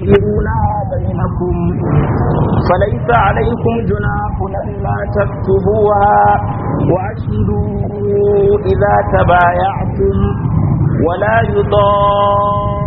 تديرونها بينكم فليس عليكم جناح ألا تكتبوها وأشهدوا إذا تبايعتم ولا يضار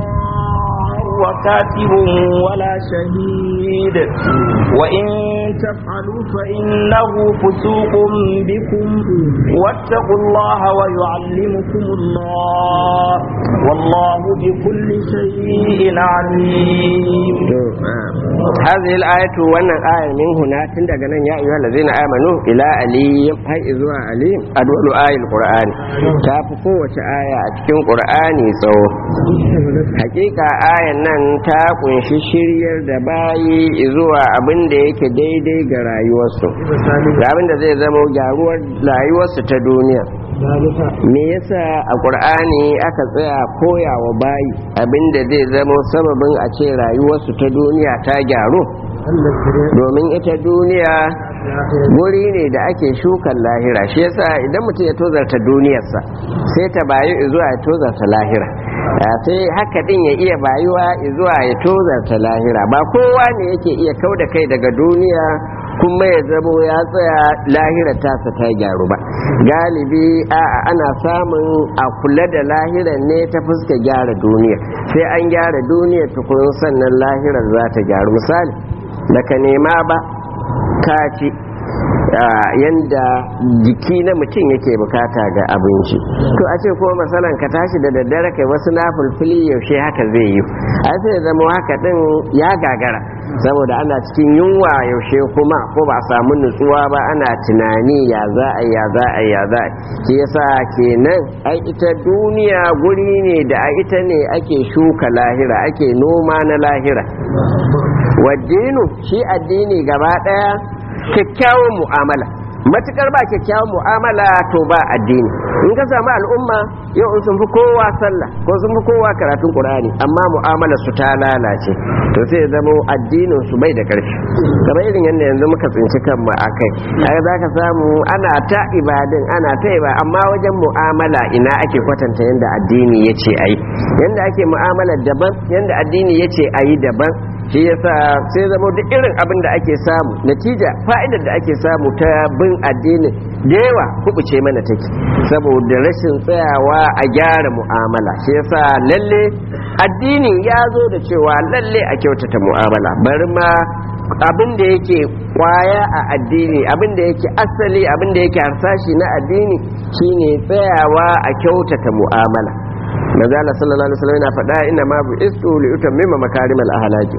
وكاتب ولا شهيد وإن تفعلوا فإنه فسوق بكم واتقوا الله ويعلمكم الله والله بكل شيء عليم هذه الآية وانا آية من هنا تندقنا يا أيها الذين آمنوا إلى علي هاي إذوا علي أدول آية القرآن تافقوا آية أتكين قرآني سو حقيقة آية nan ta kunshi shiryar da bayi zuwa abin da yake daidai ga rayuwarsu ga abin da zai zama gyaruwar rayuwarsu ta duniya me yasa a ƙur'ani aka tsaya koya wa bayi abin da zai zama sababin a ce rayuwarsu ta duniya ta gyaru domin ita duniya guri ne da ake shukan lahira shi yasa idan mutum ya tozarta duniyarsa sai ta bayu zuwa ya tozarta lahira sai haka din ya iya bayuwa zuwa ya tozarta lahira ba kowa ne yake iya kau da kai daga duniya kuma ya zamo ya tsaya lahira tasa ta gyaru ba galibi a ana samun a kula da lahiran ne ta fuska gyara duniya sai an gyara duniya tukun sannan lahirar za ta gyaru misali da ka nema ba ka ci yanda jiki na mutum yake bukata ga abinci to a ce ko masalan ka tashi da daddare kai wasu na fulfili yaushe haka zai yi a sai zama haka din ya gagara saboda ana cikin yunwa yaushe kuma ko ba a samu nutsuwa ba ana tunani ya za a ya za a ya za a shi yasa kenan ai ita duniya guri ne da a ita ne ake shuka lahira ake noma na lahira waddinu shi addini gaba daya kyakkyawan mu'amala matukar ba kyakkyawan mu'amala to ba addini in ka samu al'umma yau in sun fi kowa sallah ko sun fi kowa karatun qur'ani amma mu'amala su ta lalace to sai ya zama addinin su bai da karfi kamar irin yadda yanzu muka tsinci kanmu a kai ai za ka samu ana ta ibadin ana ta iba amma wajen mu'amala ina ake kwatanta yadda addini ya ce a yi yadda ake mu'amala daban yadda addini ya ce a yi daban shi yasa sai zama duk irin abin da ake samu natija fa'idar da ake samu ta bin addinin da yawa kubuce mana take saboda rashin tsayawa a gyara mu'amala shi yasa lalle addini ya zo da cewa lalle a kyautata mu'amala bari ma abin da yake kwaya a addini abin da yake asali abin da yake harsashi na addini shine tsayawa a kyautata mu'amala manzo Allah sallallahu alaihi wasallam yana faɗa inna ma bu'istu li utammima makarimal ahlaki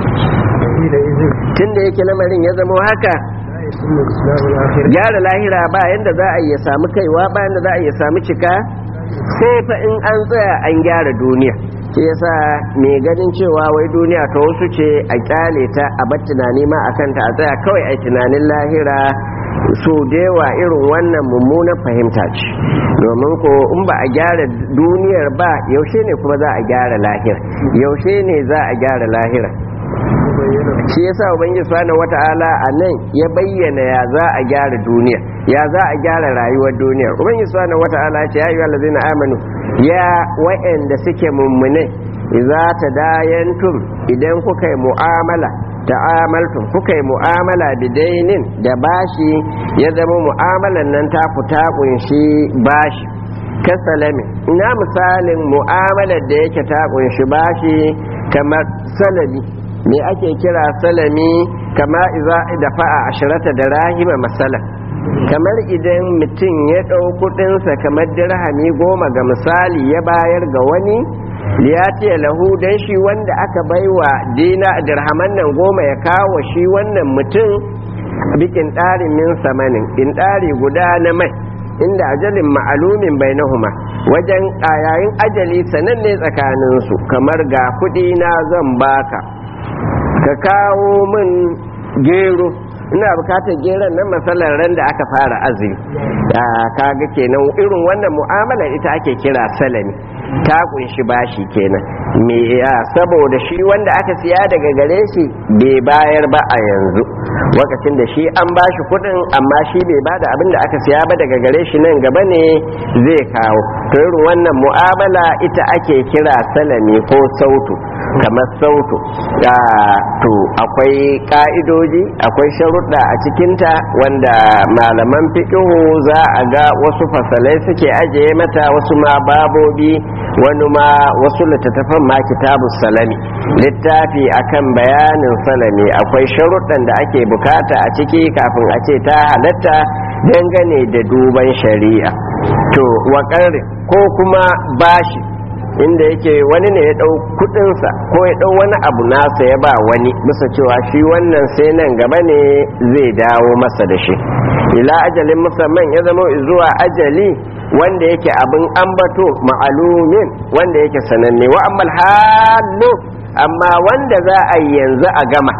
tunda yake lamarin ya zama haka gyara lahira ba yanda za a iya samu kaiwa ba yanda za a iya samu cika sai fa in an tsaya an gyara duniya shi yasa mai ganin cewa wai duniya ta wasu ce a kyale ta a bar tunani ma akan ta a tsaya kawai a tunanin lahira so da yawa irin wannan mummunan fahimta ce domin ko in ba a gyara duniyar ba yaushe ne kuma za a gyara lahira yaushe ne za a gyara lahira shi yasa ubangiji subhanahu wata'ala a nan ya bayyana ya za a gyara duniya ya za a gyara rayuwar duniya ubangiji subhanahu wata'ala ya ce ya ayyuhal ladzina amanu ya wa'anda suke mummune idza tadayantum idan kuka yi mu'amala ta'amaltum kuka yi mu'amala bidainin da bashi ya zama mu'amalan nan ta fita kunshi bashi kasalami ina misalin mu'amalar da yake ta kunshi bashi kamar salami me ake kira salami kama iza da fa'a ashirata da rahima masala kamar idan mutum ya ɗau kuɗinsa kamar dirhami goma ga misali ya bayar ga wani liyatiya lahu dan shi wanda aka baiwa dina dirhaman nan goma ya kawo shi wannan mutum bikin ɗari min samanin in ɗari guda na mai inda ajalin ma'alumin bainahuma wajen yayin ajali sananne tsakaninsu kamar ga kuɗi na zan baka ka kawo min gero ina bukatar geron nan matsalar ran da aka fara azumi kaga kenan irin wannan mu'amala ita ake kira salami ta kunshi bashi kenan me ya saboda shi wanda aka siya daga gare shi bai bayar ba a yanzu lokacin da shi an bashi kudin amma shi bai bada abin da aka siya ba daga gare shi nan gaba ne zai kawo to irin wannan mu'amala ita ake kira salami ko sautu kamar sautu to akwai ka'idoji akwai sharuɗa a cikinta wanda malaman fiƙihu za a ga wasu fasalai suke ajiye mata wasu ma babobi wani ma wasu littattafan ma kitabu salami littafi akan bayanin salami akwai sharuɗan da ake bukata a ciki kafin a ce ta halatta dangane da duban shari'a to waƙarin ko kuma bashi inda yake wani ne ya ɗau kudinsa ko ya ɗau wani abu nasa ya ba wani bisa cewa shi wannan sai nan gaba ne zai dawo masa da shi ila ajalin musamman ya zama zuwa ajali wanda yake abin ambato ma'alumin wanda yake sananne wa ammal halu amma wanda za a yi yanzu a gama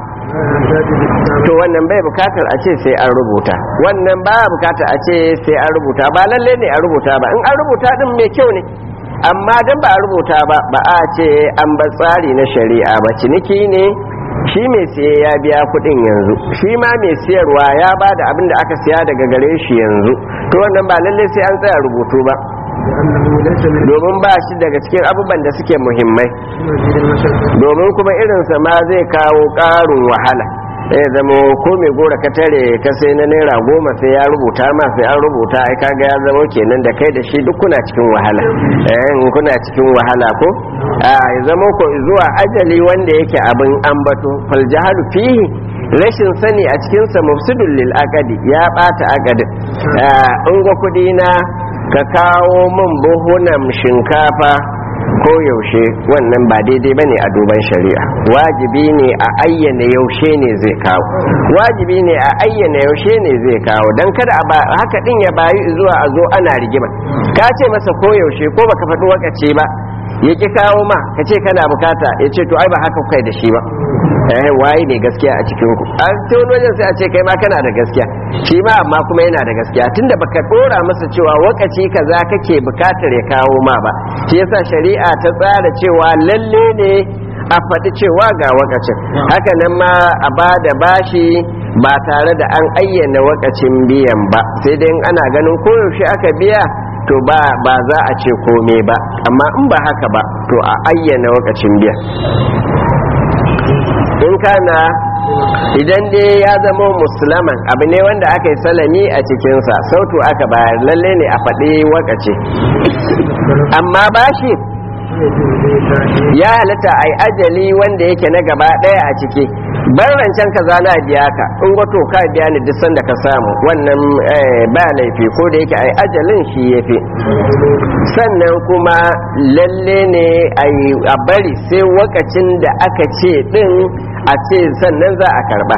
to wannan bai bukatar a ce sai an rubuta wannan ba bukatar a ce sai an rubuta ba lalle ne a rubuta ba in an rubuta din mai kyau ne amma dan ba a rubuta ba ba a ce an ba tsari na shari'a ba ciniki ne shi mai siye ya biya kudin yanzu shi ma mai siyarwa ya ba da abin da aka siya daga gare shi yanzu to wannan ba lalle sai an tsaya rubutu ba domin ba shi daga cikin abubuwan da suke muhimmai domin kuma irinsa ma zai kawo ƙarin wahala ya zama ko mai gora ka tare ka sai na naira goma sai ya rubuta ma sai an rubuta ai kaga ya zama kenan da kai da shi duk kuna cikin wahala eh kuna cikin wahala ko a ya zama ko zuwa ajali wanda yake abin ambato fal jahalu fihi rashin sani a cikin sa mufsidul lil aqdi ya bata aqdin in ga kudi na ka kawo min buhunan shinkafa ko yaushe wannan ba daidai bane a duban shari'a wajibi ne a ayyana yaushe ne zai kawo wajibi ne a ayyana yaushe ne zai kawo dan kada a haka din ya bayi zuwa a zo ana rigima ka ce masa ko yaushe ko baka faɗi wakace ba ya ki kawo ma ka ce kana bukata ya ce to ai ba haka kai da shi ba eh waye ne gaskiya a cikin ku a cikin wajen sai a ce kai ma kana da gaskiya shi ma amma kuma yana da gaskiya tunda baka dora masa cewa wakaci kaza kake bukatar ya kawo ma ba shi yasa shari'a ta tsara cewa lalle ne a faɗi cewa ga wakacin haka nan ma a ba da bashi ba tare da an ayyana wakacin biyan ba sai dai ana ganin koyaushe aka biya to ba ba za a ce kome ba amma in ba haka ba to a ayyana wakacin biya in kana idan dai ya zama musulman abu ne wanda aka yi salami a cikinsa sautu aka bayar lalle ne a faɗi wakace amma bashi ya halatta a yi ajali wanda yake na gaba ɗaya a ciki bar rancen ka zana biya ka in gwato ka biya ni duk sanda ka samu wannan ba laifi ko da yake a yi ajalin shi ya fi sannan kuma lalle ne a bari sai wakacin da aka ce ɗin a ce sannan za a karba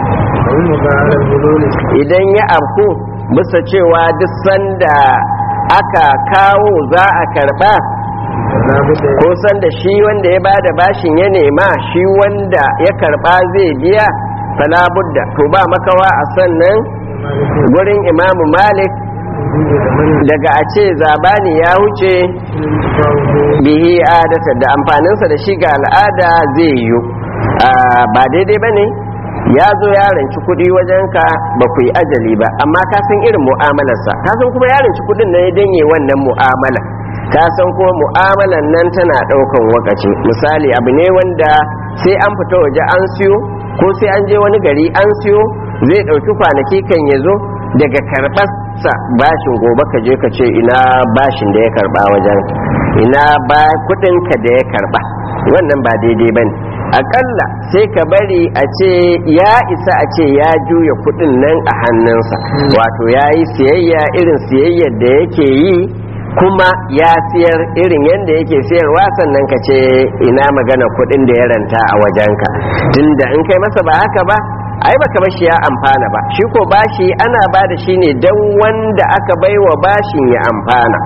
idan ya afku bisa cewa duk sanda aka kawo za a karba ko sanda shi wanda ya bada bashin ya nema shi wanda ya karba zai biya fala budda to ba makawa a sannan gurin imamu malik daga a ce zabani ya wuce bihi adata da amfaninsa da shi ga al'ada zai yiwu ba daidai ba ne ya zo ya ranci kuɗi wajenka ba ku yi ajali ba amma ka san irin mu'amalarsa ka san kuma ya ranci kuɗin na ya danye wannan mu'amala ka san kuma mu'amalan nan tana ɗaukan wakaci misali abu ne wanda sai an fita waje an siyo ko sai an je wani gari an siyo zai ɗauki kwanaki kan ya zo daga karɓarsa bashin gobe ka je ka ce ina bashin da ya karɓa wajen ina ba kuɗinka da ya karɓa wannan ba daidai ba ne akalla sai ka bari a ce ya isa a ce ya juya kudin nan a hannunsa wato ya yi siyayya irin siyayyar da yake yi kuma ya siyar irin yadda yake siyarwa sannan ka ce ina magana kudin da ya ranta a wajenka tunda in kai masa ba haka ba ai baka bashi ya amfana ba shi ko bashi ana ba da shi ne don wanda aka baiwa bashin ya amfana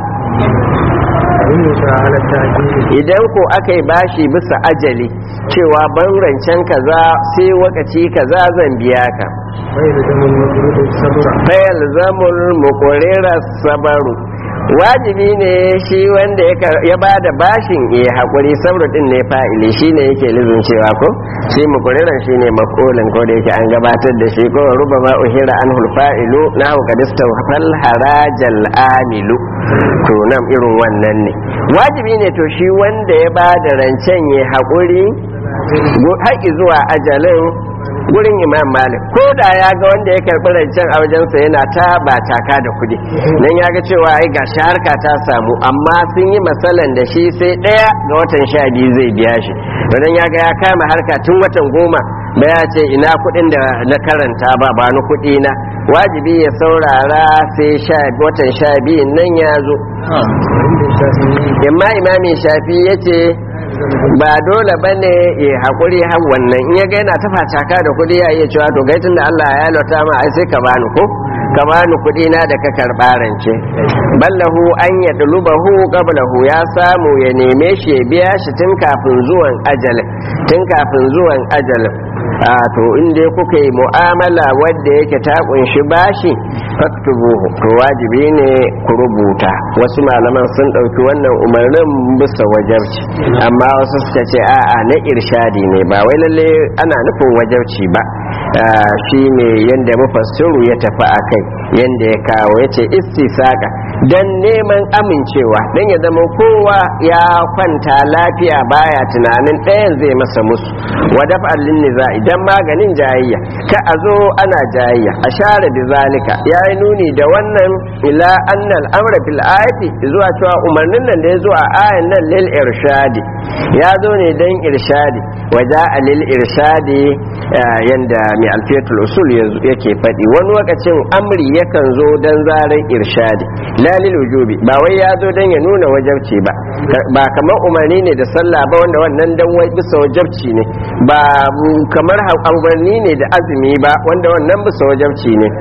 idan ko aka yi bashi bisa ajali cewa ban rancen kaza sai wakaci kaza zan biya ka fayal zamul mukurera sabaru wajibi ne shi wanda ya ba da bashin ya haƙuri sabru din ne fa'ili shi ne yake lizin cewa ko shi mukuriran shi ne makolin ko da yake an gabatar da shi ko ruba ma uhira an hulfa'ilu na hukadista fal harajal amilu to nan irin wannan ne wajibi ne to shi wanda ya ba da rancen ya haƙuri haƙi zuwa ajalin gurin imam malik ko da ya ga wanda ya karɓi rancen a wajensa yana ta ba taka da kuɗi nan ya ga cewa ai ga harka ta samu amma sun yi matsalan da shi sai ɗaya ga watan sha biyu zai biya shi don ya ga ya kama harka tun watan goma ba ya ce ina kuɗin da na karanta ba ba ni kuɗi na wajibi ya saurara sai watan sha biyu nan ya zo yamma imamin shafi ya ce ba dole ba ne ya haƙuri har wannan in ya ga yana tafa caka da kuɗi ya iya cewa to gaitin da Allah ya lauta ma ai sai ka bani ko ka bani kuɗi na da ka karɓa rance ballahu an ya dulubahu qablahu ya samu ya neme shi ya biya shi tun kafin zuwan ajalin tun kafin zuwan ajalin a to inda kuka yi mu'amala wadda yake ta kunshi bashi faktubuhu to wajibi ne ku rubuta wasu malaman sun ɗauki wannan umarnin bisa wajabci amma wasu suka ce a'a na irshadi ne ba wai lalle ana nufin wajabci ba shi ne yadda mufassiru ya tafi a kai yadda ya kawo ya ce istisaka don neman amincewa don ya zama kowa ya kwanta lafiya baya tunanin ɗayan zai masa musu wadaf allin niza idan maganin jayayya ka a zo ana jayayya a share da zalika ya yi nuni da wannan ila annal amra fil ayati zuwa cewa umarnin nan da ya zo a ayan nan lil irshadi ya zo ne don irshadi waja a lil irshadi yanda mai alfiyatul usul yake faɗi wani lokacin amri yakan zo don zarar irshadi la lil wujubi ba wai ya zo don ya nuna wajabci ba ba kamar umarni ne da sallah ba wanda wannan dan wai bisa wajabci ne ba kamar umarni ne da azumi ba wanda wannan bisa wajabci ne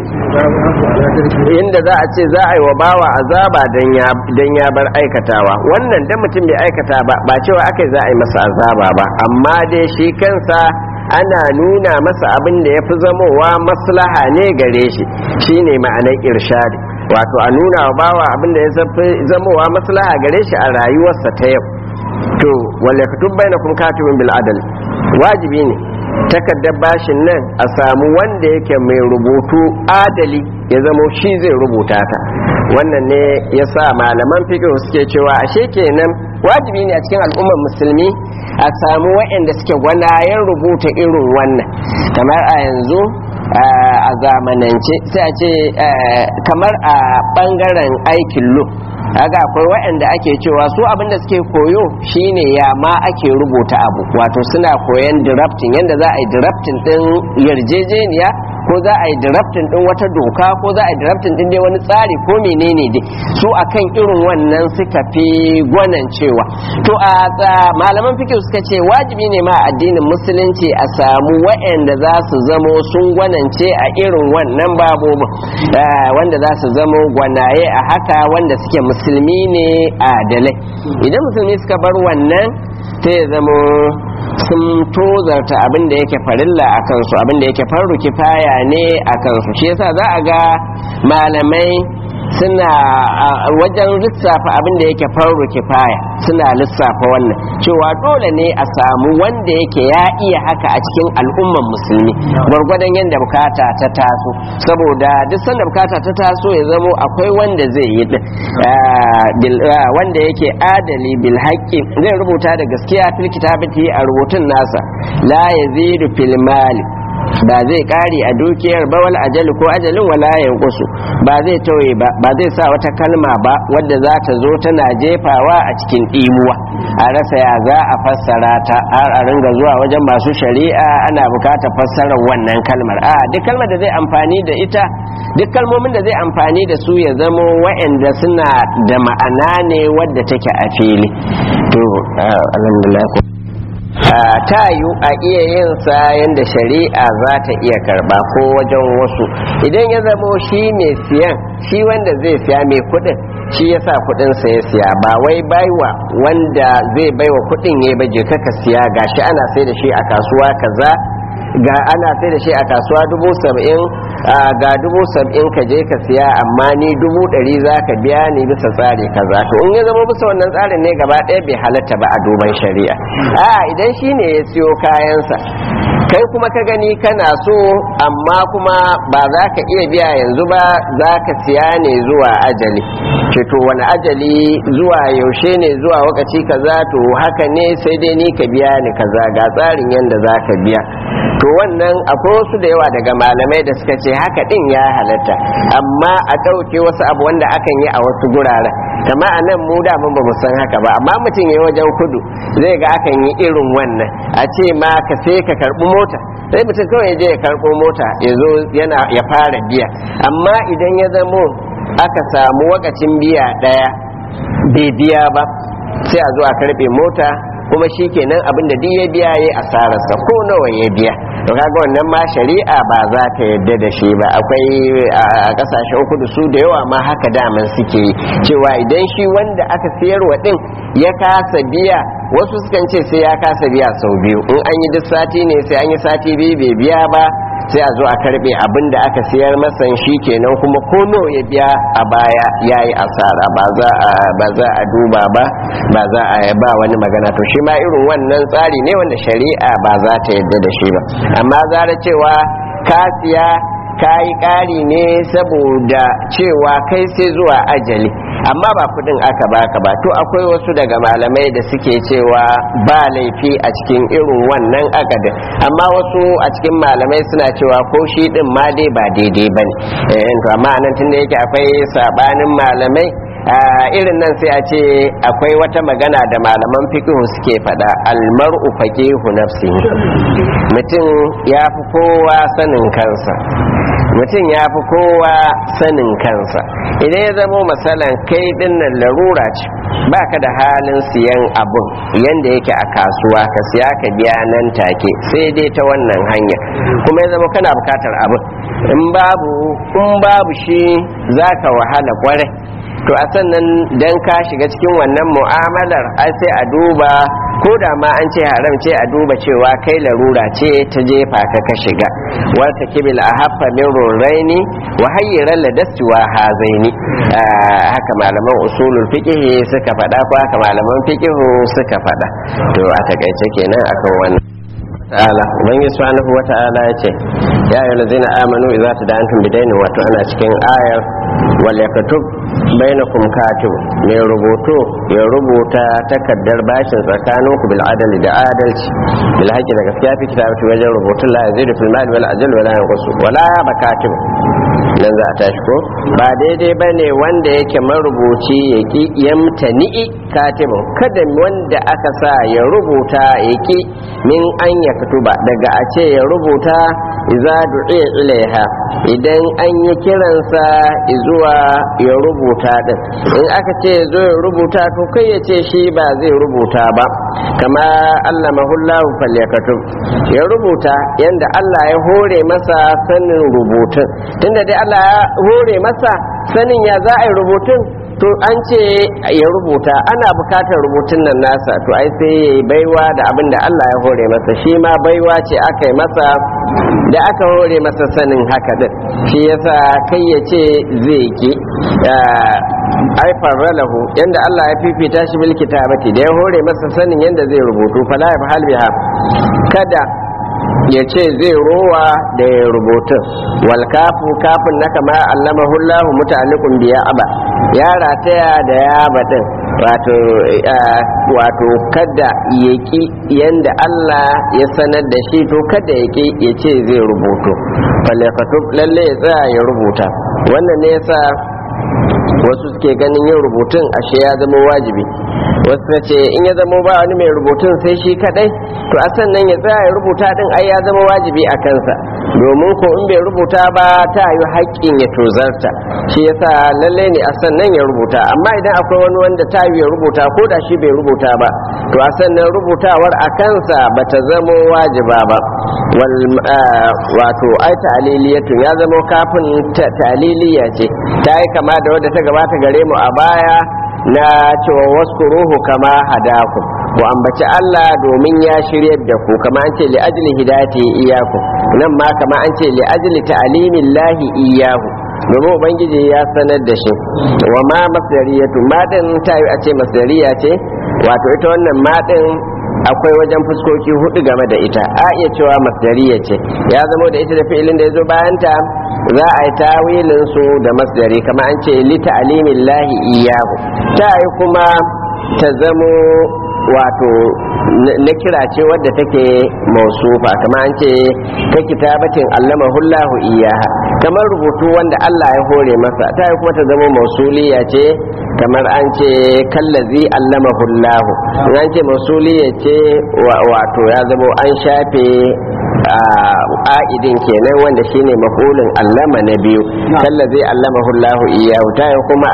inda za a ce za a yi wa bawa azaba dan ya bar aikatawa wannan dan mutum bai aikata ba ba cewa aka za a yi masa azaba ba amma dai shi kansa ana nuna masa abin da ya fi zamowa maslaha ne gare shi shine ma'anar irshadi wato a nuna wa bawa abin da ya fi zamowa maslaha gare shi a rayuwarsa ta yau to wale kutub bainakum katibun bil adal wajibi ne takaddar bashin nan a samu wanda yake mai rubutu adali ya zamo shi zai rubuta ta wannan ne ya sa malaman fiqh suke cewa ashe kenan wajibi ne a cikin al'ummar musulmi a samu waɗanda suke gwanayen rubuta irin wannan kamar a yanzu a zamanance sai a ce kamar a ɓangaren aikin lo haka akwai waɗanda ake cewa su abinda suke koyo shine ya ma ake rubuta abu wato suna koyan drafting yadda za a yi drafting din yarjejeniya ko za a yi drafting din wata doka ko za a yi drafting din dai wani tsari ko menene dai su akan irin wannan suka fi gwanan cewa to a malaman fikir suka ce wajibi ne ma addinin musulunci a samu waɗanda za su zamo sun gwanance a irin wannan babobin wanda za su zamo gwanaye a haka wanda suke musulmi ne adalai idan musulmi suka bar wannan ta ya zamo sun tozarta abin da yake farilla a kansu abin da yake farru kifaya ne a kansu shi yasa za a ga malamai suna wajen lissafa abin da yake farru kifaya suna lissafa wannan cewa dole ne a samu wanda yake ya iya haka a cikin al'umman musulmi gwargwadon yadda bukata ta taso saboda duk sanda bukata ta taso ya zamo akwai wanda zai yi wanda yake adali bil haqqi zai rubuta da gaskiya fil kitabati a rubutun nasa la yazidu fil mali ba zai kare a dukiyar ba wal ajali ko ajalin wala yanqusu ba zai tauye ba ba zai sa wata kalma ba wadda za ta zo tana jefawa a cikin imuwa a rasa ya za a fassara ta har a ringa zuwa wajen masu shari'a ana bukatar fassarar wannan kalmar a duk kalmar da zai amfani da ita duk kalmomin da zai amfani da su ya zamo wa'anda suna da ma'ana ne wadda take a fili to alhamdulillah ta yi a iya yin sa yadda shari'a za ta iya karba ko wajen wasu idan ya zamo shi mai siyan shi wanda zai siya mai kudin shi ya sa kudin sa ya siya ba wai baiwa wanda zai baiwa kudin ya baje kaka siya gashi ana sai da shi a kasuwa kaza ga ana sai da shi a kasuwa dubu saba'in ga dubu sab'in ka je ka siya amma ni dubu ɗari za ka biya ni bisa tsari kaza to in ya zama bisa wannan tsarin ne gaba ɗaya bai halatta ba a duban shari'a a idan shi ne ya siyo kayansa kai kuma ka gani kana so amma kuma ba za ka iya biya yanzu ba za ka siya ne zuwa ajali ce to wani ajali zuwa yaushe ne zuwa wakaci kaza to haka ne sai dai ni ka biya ni kaza ga tsarin yadda za ka biya to wannan akwai wasu da yawa daga malamai da suka ce haka din ya halatta amma a ɗauke wasu abu wanda akan yi a wasu guraren kama a nan mu da mun ba mu san haka ba amma mutum ya wajen kudu zai ga akan yi irin wannan a ce ma ka sai ka karɓi mota sai mutum kawai ya je ya karɓo mota ya zo yana ya fara biya amma idan ya zamo aka samu wakacin biya ɗaya bai biya ba sai a zo a karɓe mota kuma shi kenan abin da duk ya biya ya asararsa ko nawa ya biya to kaga wannan ma shari'a ba za ta yadda da shi ba akwai a kasashen kudu su da yawa ma haka daman suke yi cewa idan shi wanda aka sayarwa din ya kasa biya wasu sukan ce sai ya kasa biya sau biyu in an yi duk sati ne sai an yi sati biyu bai biya ba sai a zo a karbe abin da aka siyar masa shi kenan kuma ko nawa ya biya a baya ya yi asara ba za a ba za a duba ba ba za a ba wani magana to shi ma irin wannan tsari ne wanda shari'a ba za ta yadda da shi ba amma zara cewa ka siya ka yi ƙari ne saboda cewa kai sai zuwa ajali amma ba kudin aka baka ba to akwai wasu daga malamai da suke cewa ba laifi a cikin irin wannan akadin amma wasu a cikin malamai suna cewa ko shi din ma dai ba daidai ba ne to amma nan tunda yake akwai sabanin malamai irin nan sai a ce akwai wata magana da malaman fikihu suke faɗa almar'u faqihu nafsihi mutum ya fi kowa sanin kansa mutum ya fi kowa sanin kansa idan ya zama matsalan kai dinnan larura ce baka da halin siyan abun yanda yake a kasuwa ka siya ka biya nan take sai dai ta wannan hanya kuma ya zama kana bukatar abun in babu in babu shi zaka wahala kwarai to a sannan dan ka shiga cikin wannan mu'amalar ai sai a duba ko da ma an ce haram ce a duba cewa kai larura ce ta jefa ka ka shiga wata kibil a haffa min rurraini wa hayyiran ladasti wa hazaini haka malaman usulul fiqh suka faɗa ko haka malaman fiqh suka faɗa to a takaice kenan akan wannan ta'ala ubangiji subhanahu wa ta'ala yace ya ayyuhal ladzina amanu idza tada'antum bidainin wato ana cikin ayar wal yaktub bainakum katib mai rubutu ya rubuta takaddar bashin tsakaninku bil adali da adalci bil haqqi da gaskiya fi kitabati wajen rubutun la yazidu fil mali wal ajal wala yanqusu wala ya bakatib nan za a tashi ko ba daidai ba ne wanda yake marubuci ya ki yamtani'i katibin kada wanda aka sa ya rubuta ya ki min an ya ba daga a ce ya rubuta iza du'iya ilaiha idan an yi kiransa zuwa ya rubuta din in aka ce zo ya rubuta to kai ya ce shi ba zai rubuta ba kama Allah mahullahu falyakatub ya rubuta yanda Allah ya hore masa sanin rubutun tunda dai Allah ya hore masa sanin ya za a yi rubutun to an ce ya rubuta ana bukatar rubutun nan nasa to ai sai ya yi baiwa da abin da Allah ya hore masa shi ma baiwa ce aka yi masa da aka hore masa sanin haka din shi yasa kai ya ce zai ki ai farralahu yanda Allah ya fifita shi bil kitabati da ya hore masa sanin yanda zai rubutu fala ya fahal biha kada ya ce zai rowa da ya rubutun wal kafu kafin na kama allamahu Allah muta'alliqun biya aba ya rataya da ya badin wato wato kada ya ki yanda Allah ya sanar da shi to kada ya ki ya ce zai rubutu falakatub lalle ya tsaya ya rubuta wannan ne yasa wasu suke ganin yin rubutun ashe ya zama wajibi wasu na ce in ya zama ba wani mai rubutun sai shi kadai to a sannan ya tsaya ya rubuta din ai ya zama wajibi a kansa domin ko in bai rubuta ba ta yi haƙƙin ya tozarta shi yasa lalle ne a sannan ya rubuta amma idan akwai wani wanda ta yi ya rubuta ko da shi bai rubuta ba to a sannan rubutawar a kansa ba ta zamo wajiba ba wal wato ai ta'liliyatun ya zamo kafin ta'liliya ce ta yi kama da wadda ta gabata gare mu a baya na cewa waskuruhu kama hadakum ku ambaci Allah domin ya shiryar da ku kama an ce li ajli hidayati iyyaku nan ma kama an ce li ajli ta'limillahi iyyahu domin ubangiji ya sanar da shi wa ma masdariyatu madin ta yi a ce masdariya ce wato ita wannan madin akwai wajen fuskoki hudu game da ita a iya cewa masdariya ce ya zama da ita da fi'ilin da ya zo bayanta za a yi tawilin su da masdari kama an ce li ta'limillahi iyyahu ta yi kuma ta zamo wato na kira ce wadda take mausufa kama an ce ta kitabatin allama hullahu iyaha kamar rubutu wanda Allah ya hore masa ta yi kuma ta zama mausuliya ce kamar an ce kallazi allama hullahu an ce mausuliya ce wato ya zama an shafe a'idin kenan wanda shine mafulin allama na biyu kallazi allama hullahu iyahu ta yi kuma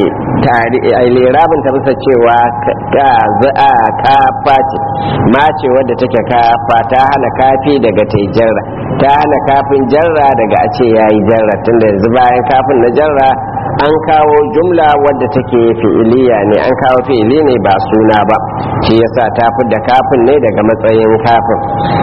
a yi lirabin ta bisa cewa ka za'a kafa ce ma ce wadda take kafa ta hana kafi daga ta jarra ta hana kafin jarra daga a ce ya yi jarra tunda yanzu bayan kafin na jarra an kawo jumla wadda take fi'iliya ne an kawo fi'ili ne ba suna ba shi yasa ta da kafin ne daga matsayin kafin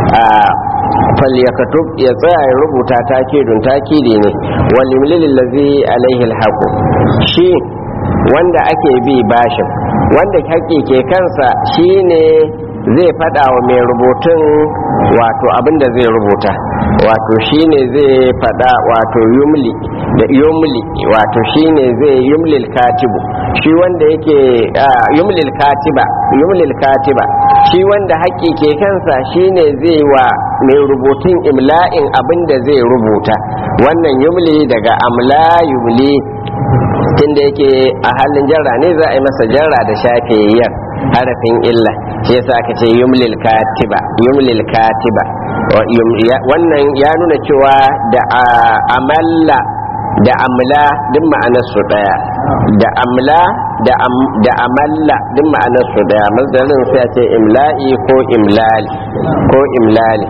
falyakatub ya tsaya ya rubuta takidun takidi ne walimlil ladzi alaihi alhaqu shi wanda ake bi bashin wanda haƙƙi ke kansa shine zai faɗa wa mai rubutun wato abin da zai rubuta wato shine zai faɗa wato yumli da yumli wato shine zai yumlil katibu shi wanda yake yumlil katiba yumlil katiba shi wanda haƙƙi ke kansa shine zai wa mai rubutun imla'in abin da zai rubuta wannan yumli daga amla yumli tunda yake a halin jarra ne za a yi masa jarra da shafiyar harafin illa shi yasa aka ce yumlil katiba yumlil katiba wannan ya nuna cewa da amalla da amla duk ma'anar su daya da amla da amalla duk ma'anar su daya masdarin sai a ce imla'i ko imlali ko imlali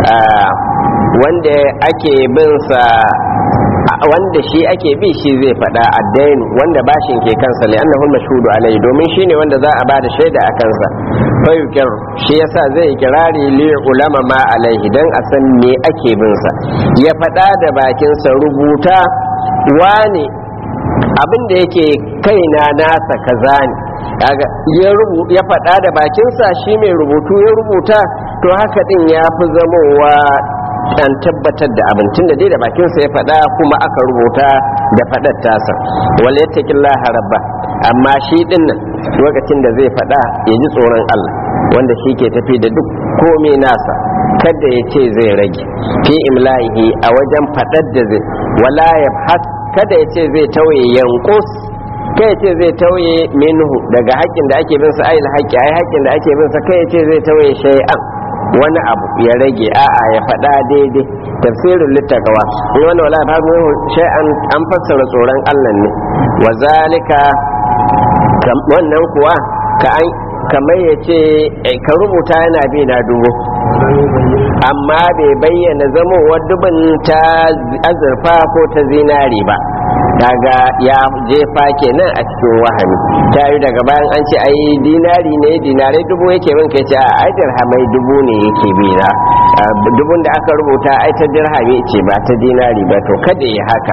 wanda ake bin sa wanda shi ake bi shi zai faɗa addainu wanda bashin ke kansa ne annahu mashhudu alai domin shine wanda za a bada shaida a kansa fa yukir shi yasa zai kirari li ulama ma alaihi dan a san me ake bin sa ya faɗa da bakin sa rubuta wane abin da yake kaina nasa kaza ne kaga ya rubu ya faɗa da bakinsa shi mai rubutu ya rubuta to haka din ya fi zamowa an tabbatar da abincin da dai da bakinsa ya faɗa kuma aka rubuta da faɗar tasa wala yattaqillaha rabba amma shi din nan lokacin da zai faɗa ya ji tsoron Allah wanda shi ke tafi da duk komai nasa kada ya ce zai rage fi imla'ihi a wajen faɗar da zai wala yabhas kada ya ce zai tauye yankus kai ce zai tauye minhu daga haƙƙin da ake bin sa ayil haƙƙi ai haƙƙin da ake bin sa kai ce zai tauye shay'an wani abu ya rage a'a ya faɗa daidai tafsirin littakawa in wani wala ba mu shay'an an fassara tsoron Allah ne wa zalika wannan kuwa ka an kamar ya ce ka rubuta yana bi na dubu amma bai bayyana zamowar dubin ta azurfa ko ta zinari ba daga ya jefa kenan a cikin wahami ta yi daga bayan an ce ai dinari ne dinarai dubu yake bin kai ce a ai dirhamai dubu ne yake bi na dubun da aka rubuta ai ta dirhami ce ba ta dinari ba to kada ya haka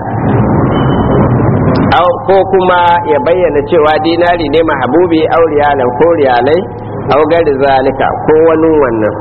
ko kuma ya bayyana cewa dinari ne mahabubi au riyalan ko riyalai au gari zalika ko wani wannan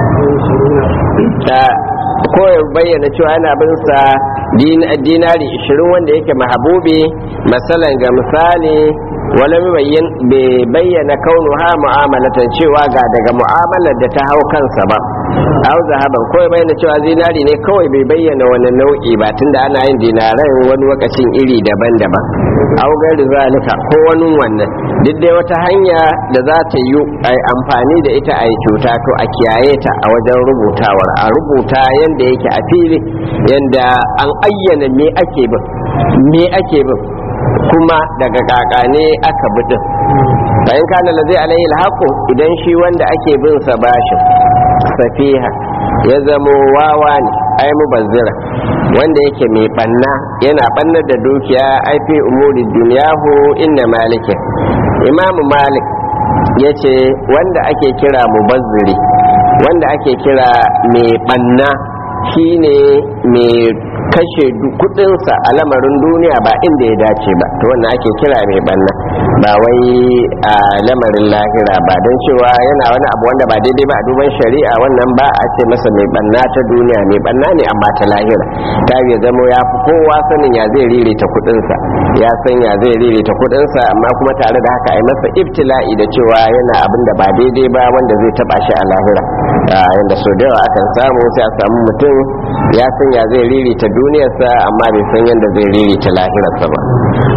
ko ya bayyana cewa yana bin sa dinari 20 wanda yake mahabubi masalan ga misali wala bai bayyana kaunu ha mu'amalatan cewa ga daga mu'amalar da ta hau kansa ba au zahaban ko ya bayyana cewa zinari ne kawai bai bayyana wani nau'i ba tunda ana yin dinaran wani lokacin iri daban-daban au gari zalika ko wani wannan duk dai wata hanya da za ta yi a amfani da ita a yi cuta to a kiyaye ta a wajen rubutawar a rubuta yanda yake a fili yanda an ayyana me ake bin me ake bin kuma daga kakane aka bidin bayan kana la zai alayhi alhaqu idan shi wanda ake bin sa bashin safiha ya zamo wawa ne ai mubazzira wanda yake mai banna yana bannar da dukiya ai fi umuri duniyahu inna malike imamu malik ya ce wanda ake kira mubazziri wanda ake kira mai banna shine mai kashe kudinsa a lamarin duniya ba inda ya dace ba to wannan ake kira mai banna ba wai a lamarin lahira ba don cewa yana wani abu wanda ba daidai ba a duban shari'a wannan ba a ce masa mai banna ta duniya mai banna ne amma ta lahira ta ya zamo ya fi kowa sanin ya zai ririta kudinsa ya san ya zai ririta kudinsa amma kuma tare da haka a yi masa ibtila'i da cewa yana abin da ba daidai ba wanda zai taba shi a lahira yanda so da yawa akan samu sai a samu mutum ya san ya zai ririta duniyarsa amma bai san yadda zai ririta lahirarsa ba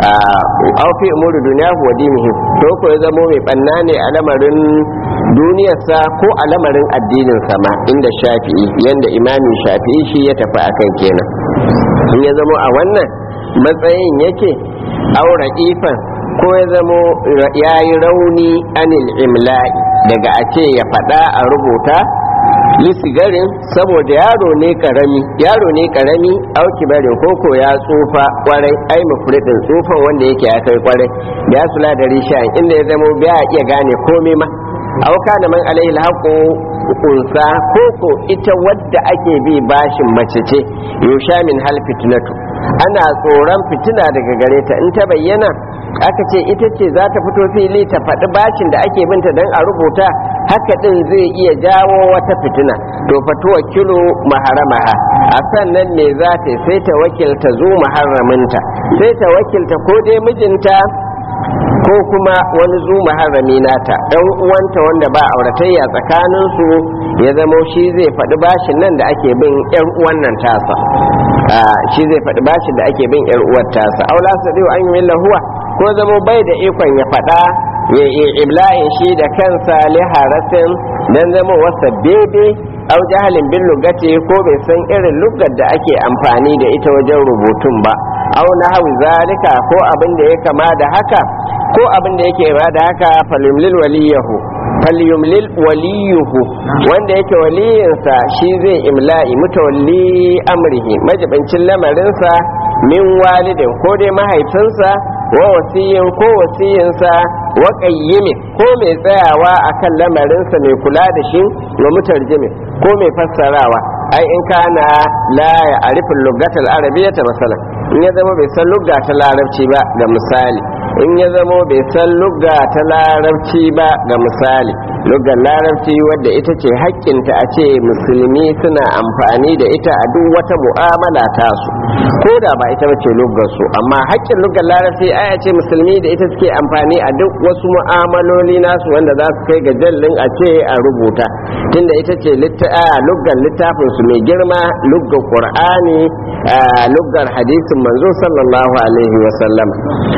a fi umuru duniya wa dinihi to ko ya zamo mai banna ne a lamarin duniyarsa ko a lamarin addinin sama inda shafi'i yanda imamin shafi'i shi ya tafi akan kenan in ya zamo a wannan matsayin yake aura ifan ko ya zamo ya yi rauni anil imla'i daga a ce ya faɗa a rubuta lisigarin saboda yaro ne karami yaro ne karami auki barin koko ya tsufa kwarai ai mafridin tsufan wanda yake ya kai kwarai ya sula da risha inda ya zama biya iya gane komai ma auka da man alaihi alhaqu kunsa koko ita wadda ake bi bashin mace ce yusha min hal fitnatu ana tsoron fitina daga gare ta in ta bayyana aka ce ita ce za ta fito fili ta faɗi bashin da ake binta don a rubuta haka ɗin zai iya jawo wata fitina to fatuwa kilo maharamaha a sannan ne za ta sai ta wakilta zo maharaminta sai ta wakilta ko dai mijinta ko kuma wani zu maharami nata ɗan uwanta wanda ba auratayya tsakaninsu ya zamo shi zai faɗi bashin nan da ake bin ƴar uwan nan tasa shi zai faɗi bashin da ake bin ƴar uwar tasa aula sadiu an yi huwa ko zamo bai da ikon ya faɗa ya yi ibla'in shi da kansa liharasin don zama wasa bebe au jahalin bin lugati ko bai san irin lugar da ake amfani da ita wajen rubutun ba au na hau zalika ko abin da ya kama da haka ko abin da yake ba da haka falimlil waliyahu falyumlil waliyuhu wanda yake waliyinsa shi zai imla'i mutawalli amrihi majibancin lamarinsa min walidin ko dai mahaifinsa wa wasiyin ko wasiyinsa wa qayyimin ko mai tsayawa akan lamarinsa mai kula da shi wa mutarjimin ko mai fassarawa ai in kana la ya arifin lugatal arabiyyata masalan in ya zama bai san lugga ta larabci ba ga misali in ya zama bai san lugga ta larabci ba ga misali luggar larabci wadda ita ce haƙƙinta a ce musulmi suna amfani da ita a duk wata mu'amala tasu ko da ba ita bace luggar su amma haƙƙin luggar larabci ai a ce musulmi da ita suke amfani a duk wasu mu'amaloli nasu wanda za su kai ga jallin a ce a rubuta tunda ita ce luggar littafin su mai girma luggar qur'ani luggar hadisin manzo sallallahu alaihi wa sallam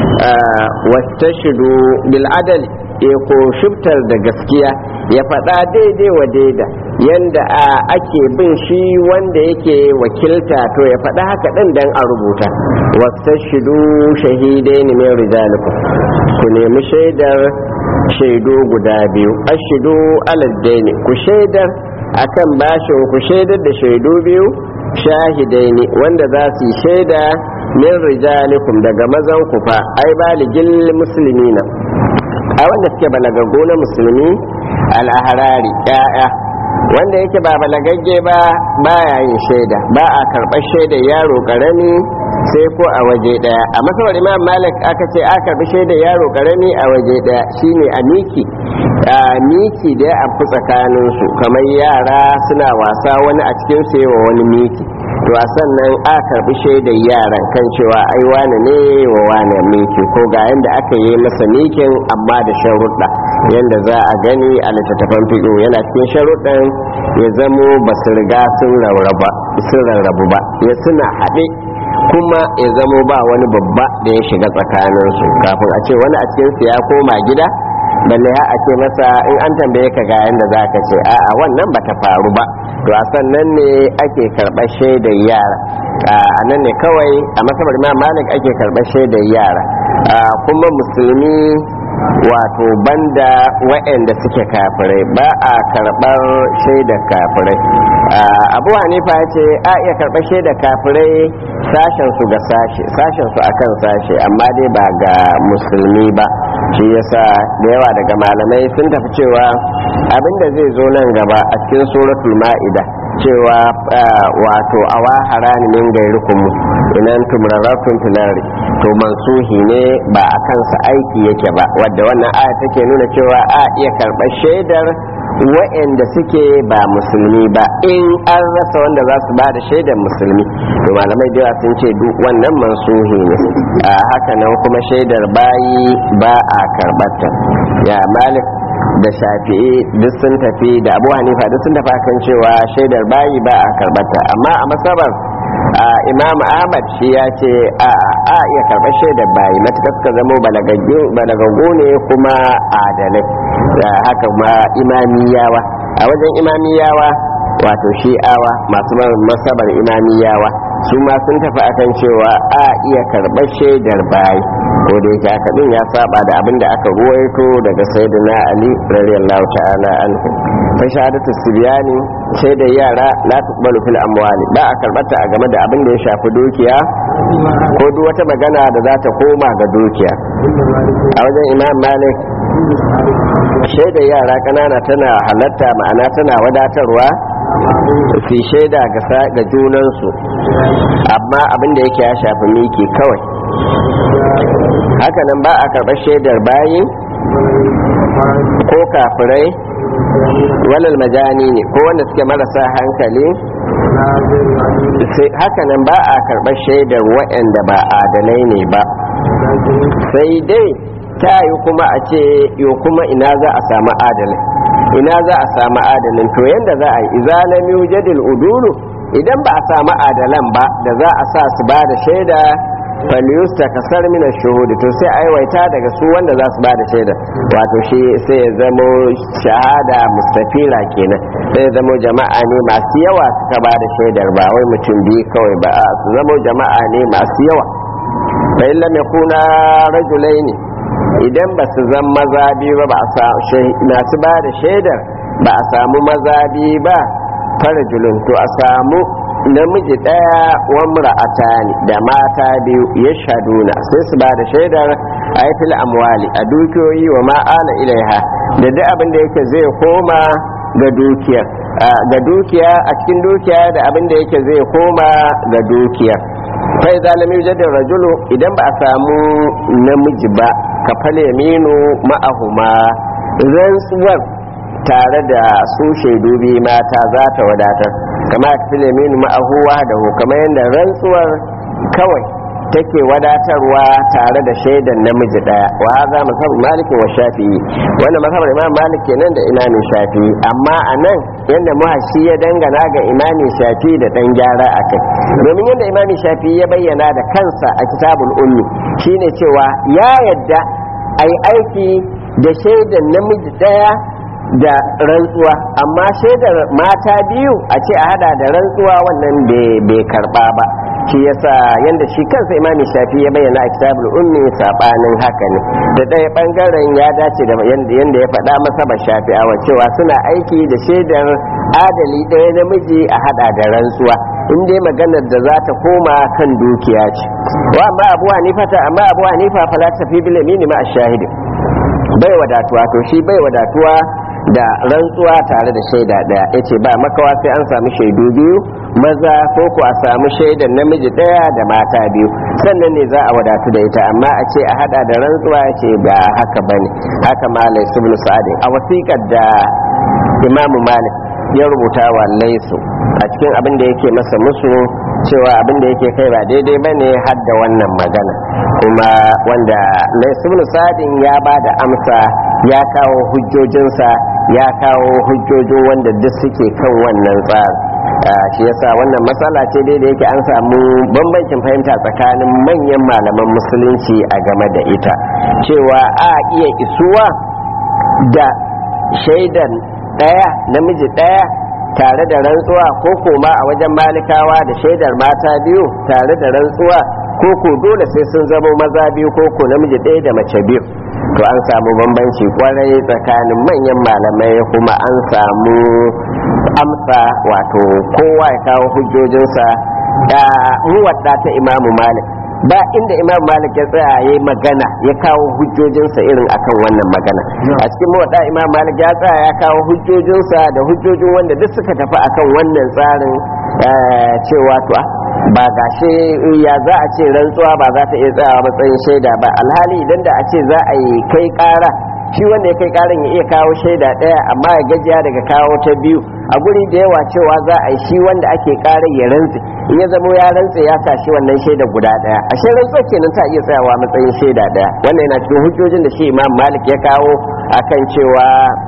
wastashidu bil adali ya ko shubtar da gaskiya ya faɗa daidai wa daida yanda ake bin shi wanda yake wakilta to ya faɗa haka ɗin dan a rubuta wastashidu shahidai ne mai rijalikum ku nemi shaidar shaidu guda biyu ashidu aladdaini ku shaidar akan bashin ku shaidar da shaidu biyu shahidai ne wanda za su yi shaida min rijalikum daga mazan ku fa ai baligil muslimina a wanda suke balagaggo na musulmi al'aharari ya'ya wanda yake ba balagagge ba baya yin shaida ba a karɓar shaida yaro ƙarami sai ko a waje ɗaya a masabar imam malik aka ce a karɓi shaida yaro ƙarami a waje ɗaya shine a miki a miki da ya amfi tsakaninsu kamar yara suna wasa wani a cikin su wa wani miki to a sannan a karbi shaidar yaran kan cewa ai wane ne wa wane miki ko ga yanda aka yi masa mikin amma da sharuɗa yanda za a gani a littattafan fiƙo yana cikin sharuɗan ya zamo ba su riga sun rarrabu ba ya suna haɗe kuma ya zamo ba wani babba da ya shiga tsakaninsu kafin a ce wani a cikinsu ya koma gida balle ha a ce masa in an tambaye ka ga yanda za ka ce a'a wannan ba ta faru ba to a sannan ne ake karɓar shaidar yara a nan ne kawai a masabar imam malik ake karɓar shaidar yara kuma musulmi wato banda waɗanda suke kafirai ba a karɓar shaidar kafirai abu hanifa ya ce a iya karɓar shaidar kafirai sashen su ga sashe sashen su akan sashe amma dai ba ga musulmi ba shi yasa da yawa daga malamai sun tafi cewa abinda zai zo nan gaba a cikin suratul ma'ida cewa wato awa harani min gairikum inan tumraratun filari to mansuhi ne ba a kansa aiki yake ba wadda wannan aya take nuna cewa a iya karɓar shaidar wa'anda suke ba musulmi ba in an rasa wanda za su ba da shaidar musulmi to malamai da sun ce duk wannan mansuhi ne a haka nan kuma shaidar bayi ba a karɓarta ya malik da shafi'i duk sun tafi da abu hanifa duk sun tafi kan cewa shaidar bayi ba a karɓarta amma a masabar imam ahmad shi ya ce a a iya karɓar shaidar bayi matuƙar suka zama balagaggu ne kuma adalai haka ma imamiyawa a wajen imamiyawa wato shi'awa masu masabar imamiyawa su ma sun tafi akan cewa a iya karɓar shaidar bayi ko da yake haka din ya saba da abin da aka ruwaito daga sayyidina ali radiyallahu ta'ala anhu fa shahadatu sibyani shaidar yara la tuqbalu fil amwali ba a karbata a game da abin da ya shafi dukiya ko duk wata magana da za ta koma ga dukiya a wajen imam malik shaidar yara kanana tana halatta ma'ana tana wadatarwa su shaida ga junansu amma abin da yake ya shafi miki kawai hakanan ba a karɓar shaidar bayi ko kafirai walal majani ne ko wanda suke marasa hankali hakanan ba a karɓar shaidar waɗanda ba adalai ne ba sai dai ta yi kuma a ce yo kuma ina za a samu adalai ina za a samu adalin to yanda za a yi izalam yujadil udulu idan ba a samu adalan ba da za a sa su ba da shaida falyusta kasar mina shuhudu to sai aiwaita daga su wanda za su ba da shaida wato shi sai ya zamo shahada mustafila kenan sai ya zamo jama'a ne masu yawa suka ba da shaidar ba wai mutum biyu kawai ba a su zamo jama'a ne masu yawa fa illa mai kuna rajulai ne idan ba su zan maza biyu ba masu ba da shaidar ba a samu maza biyu ba farajulun to a samu namiji ɗaya wa mura'atani da mata biyu ya shaduna sai su ba da shaidar aifil amwali a dukiyoyi wa ma'ala ilaiha da duk abin da yake zai koma ga dukiyar ga dukiya a cikin dukiya da abin da yake zai koma ga dukiyar fai zalimi jadda rajulu idan ba a samu namiji ba ka fale minu ma'ahuma rantsuwar tare da su shaidu biyu mata za ta wadatar kama a file minu ma'ahuwa da kamar yadda rantsuwar kawai take wadatarwa tare da shaidan namiji daya wa haza masab malikin wa shafi'i wanda masabar imam malik kenan da imamin shafi'i amma a nan yadda muhashi ya dangana ga imamin shafi'i da dan gyara a kai domin yadda imamin shafi'i ya bayyana da kansa a kitabul ummi shine cewa ya yadda a yi aiki da shaidan namiji daya da rantsuwa amma shaidar mata biyu a ce a hada da rantsuwa wannan bai karba ba shi yasa yanda shi kansa imami shafi ya bayyana a kitabul ummi sabanin haka ne da ɗaya bangaren ya dace da yanda yanda ya faɗa masa ba shafi a cewa suna aiki da shaidar adali ɗaya namiji a hada da rantsuwa in dai maganar da za ta koma kan dukiya ce wa amma abu hanifa ta amma abu hanifa fala tafi bil yamini ma ash-shahid bai wadatuwa to shi bai wadatuwa da rantsuwa tare da shaida daya yace ba makawa sai an samu shaidu biyu maza ko ku a samu shaidan namiji daya da mata biyu sannan ne za a wadatu da ita amma a ce a hada da rantsuwa yace ba haka bane haka malai ibn sa'adin a wasiƙar da imamu malik ya rubuta wa laisu a cikin abin da yake masa musu cewa abin da yake kai ba daidai ba ne har da wannan magana kuma wanda laisibin sadin ya ba da amsa ya kawo hujjojinsa ya kawo hujjojin wanda duk suke kan wannan tsari shi yasa wannan matsala ce dai da yake an samu bambancin fahimta tsakanin manyan malaman musulunci a game da ita cewa a iya isuwa da shaidan ɗaya namiji ɗaya tare da rantsuwa ko koma a wajen malikawa da shaidar mata biyu tare da rantsuwa ko ko dole sai sun zama maza biyu ko ko namiji ɗaya da mace biyu to an samu bambanci kwarai tsakanin manyan malamai kuma an samu amsa wato kowa ya kawo hujjojinsa da muwadda ta imamu malik ba inda imam malik ya tsaya ya magana ya kawo hujjojinsa irin akan wannan magana a cikin muwadda imam malik ya tsaya ya kawo hujjojinsa da hujjojin wanda duk suka tafi akan wannan tsarin cewa to ba gashi ya za a ce rantsuwa ba za ta iya tsayawa matsayin shaida ba alhali idan da a ce za a yi kai kara shi wanda ya kai karin ya iya kawo shaida ɗaya amma ya gajiya daga kawo ta biyu a guri da yawa cewa za a yi shi wanda ake karar ya rantse in ya zamo ya rantse ya tashi wannan shaida guda ɗaya a shi rantsuwa kenan ta iya tsayawa matsayin shaida ɗaya wannan yana cikin hujjojin da shi imam malik ya kawo akan cewa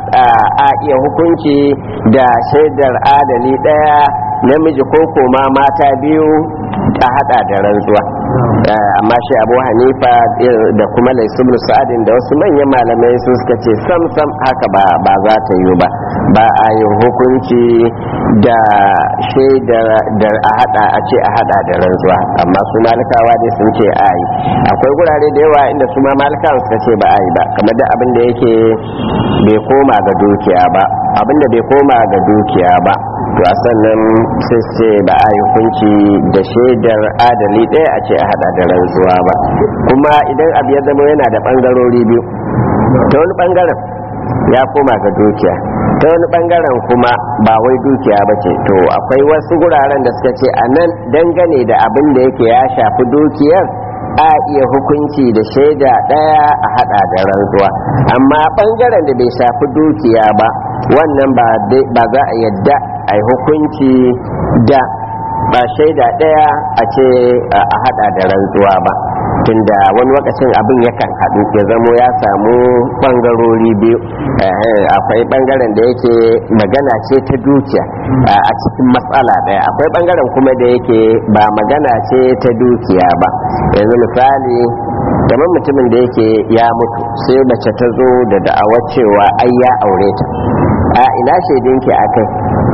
a iya hukunci da shaidar adali ɗaya namiji ko koma mata biyu ta hada da rantsuwa amma shi abu hanifa da kuma laisubul sa'adin da wasu manyan malamai su suka ce sam sam haka ba za ta yi ba ba a yin hukunci da shaidar da a hada a ce a hada da rantsuwa amma su malikawa dai sun ce a yi akwai gurare da yawa inda su ma malikawa suka ce ba a yi ba kamar da abin da yake bai koma ga dukiya ba abin da bai koma ga dukiya ba to a sannan sai ce ba a yi hukunci da shaidar adali ɗaya a ce a hada da rantsuwa ba kuma idan abu ya zama yana da ɓangarori biyu ta wani ɓangaren ya koma ga dukiya ta wani ɓangaren kuma ba wai dukiya ba ce to akwai wasu guraren da suka ce a nan dangane da abin da yake ya shafi dukiyar a iya hukunci da shaida ɗaya a hada da rantsuwa amma ɓangaren da bai shafi dukiya ba wannan ba za a yadda a yi hukunci da ba shaida ɗaya a ce a hada da rantsuwa ba tunda wani lokacin abin yakan haɗu ya zamo ya samu ɓangarori biyu akwai ɓangaren da yake magana ce ta dukiya a cikin matsala ɗaya akwai ɓangaren kuma da yake ba magana ce ta dukiya ba yanzu misali kamar mutumin da yake ya mutu sai mace ta zo da da'awar cewa ai ya aure ta a ina shaidinki a kai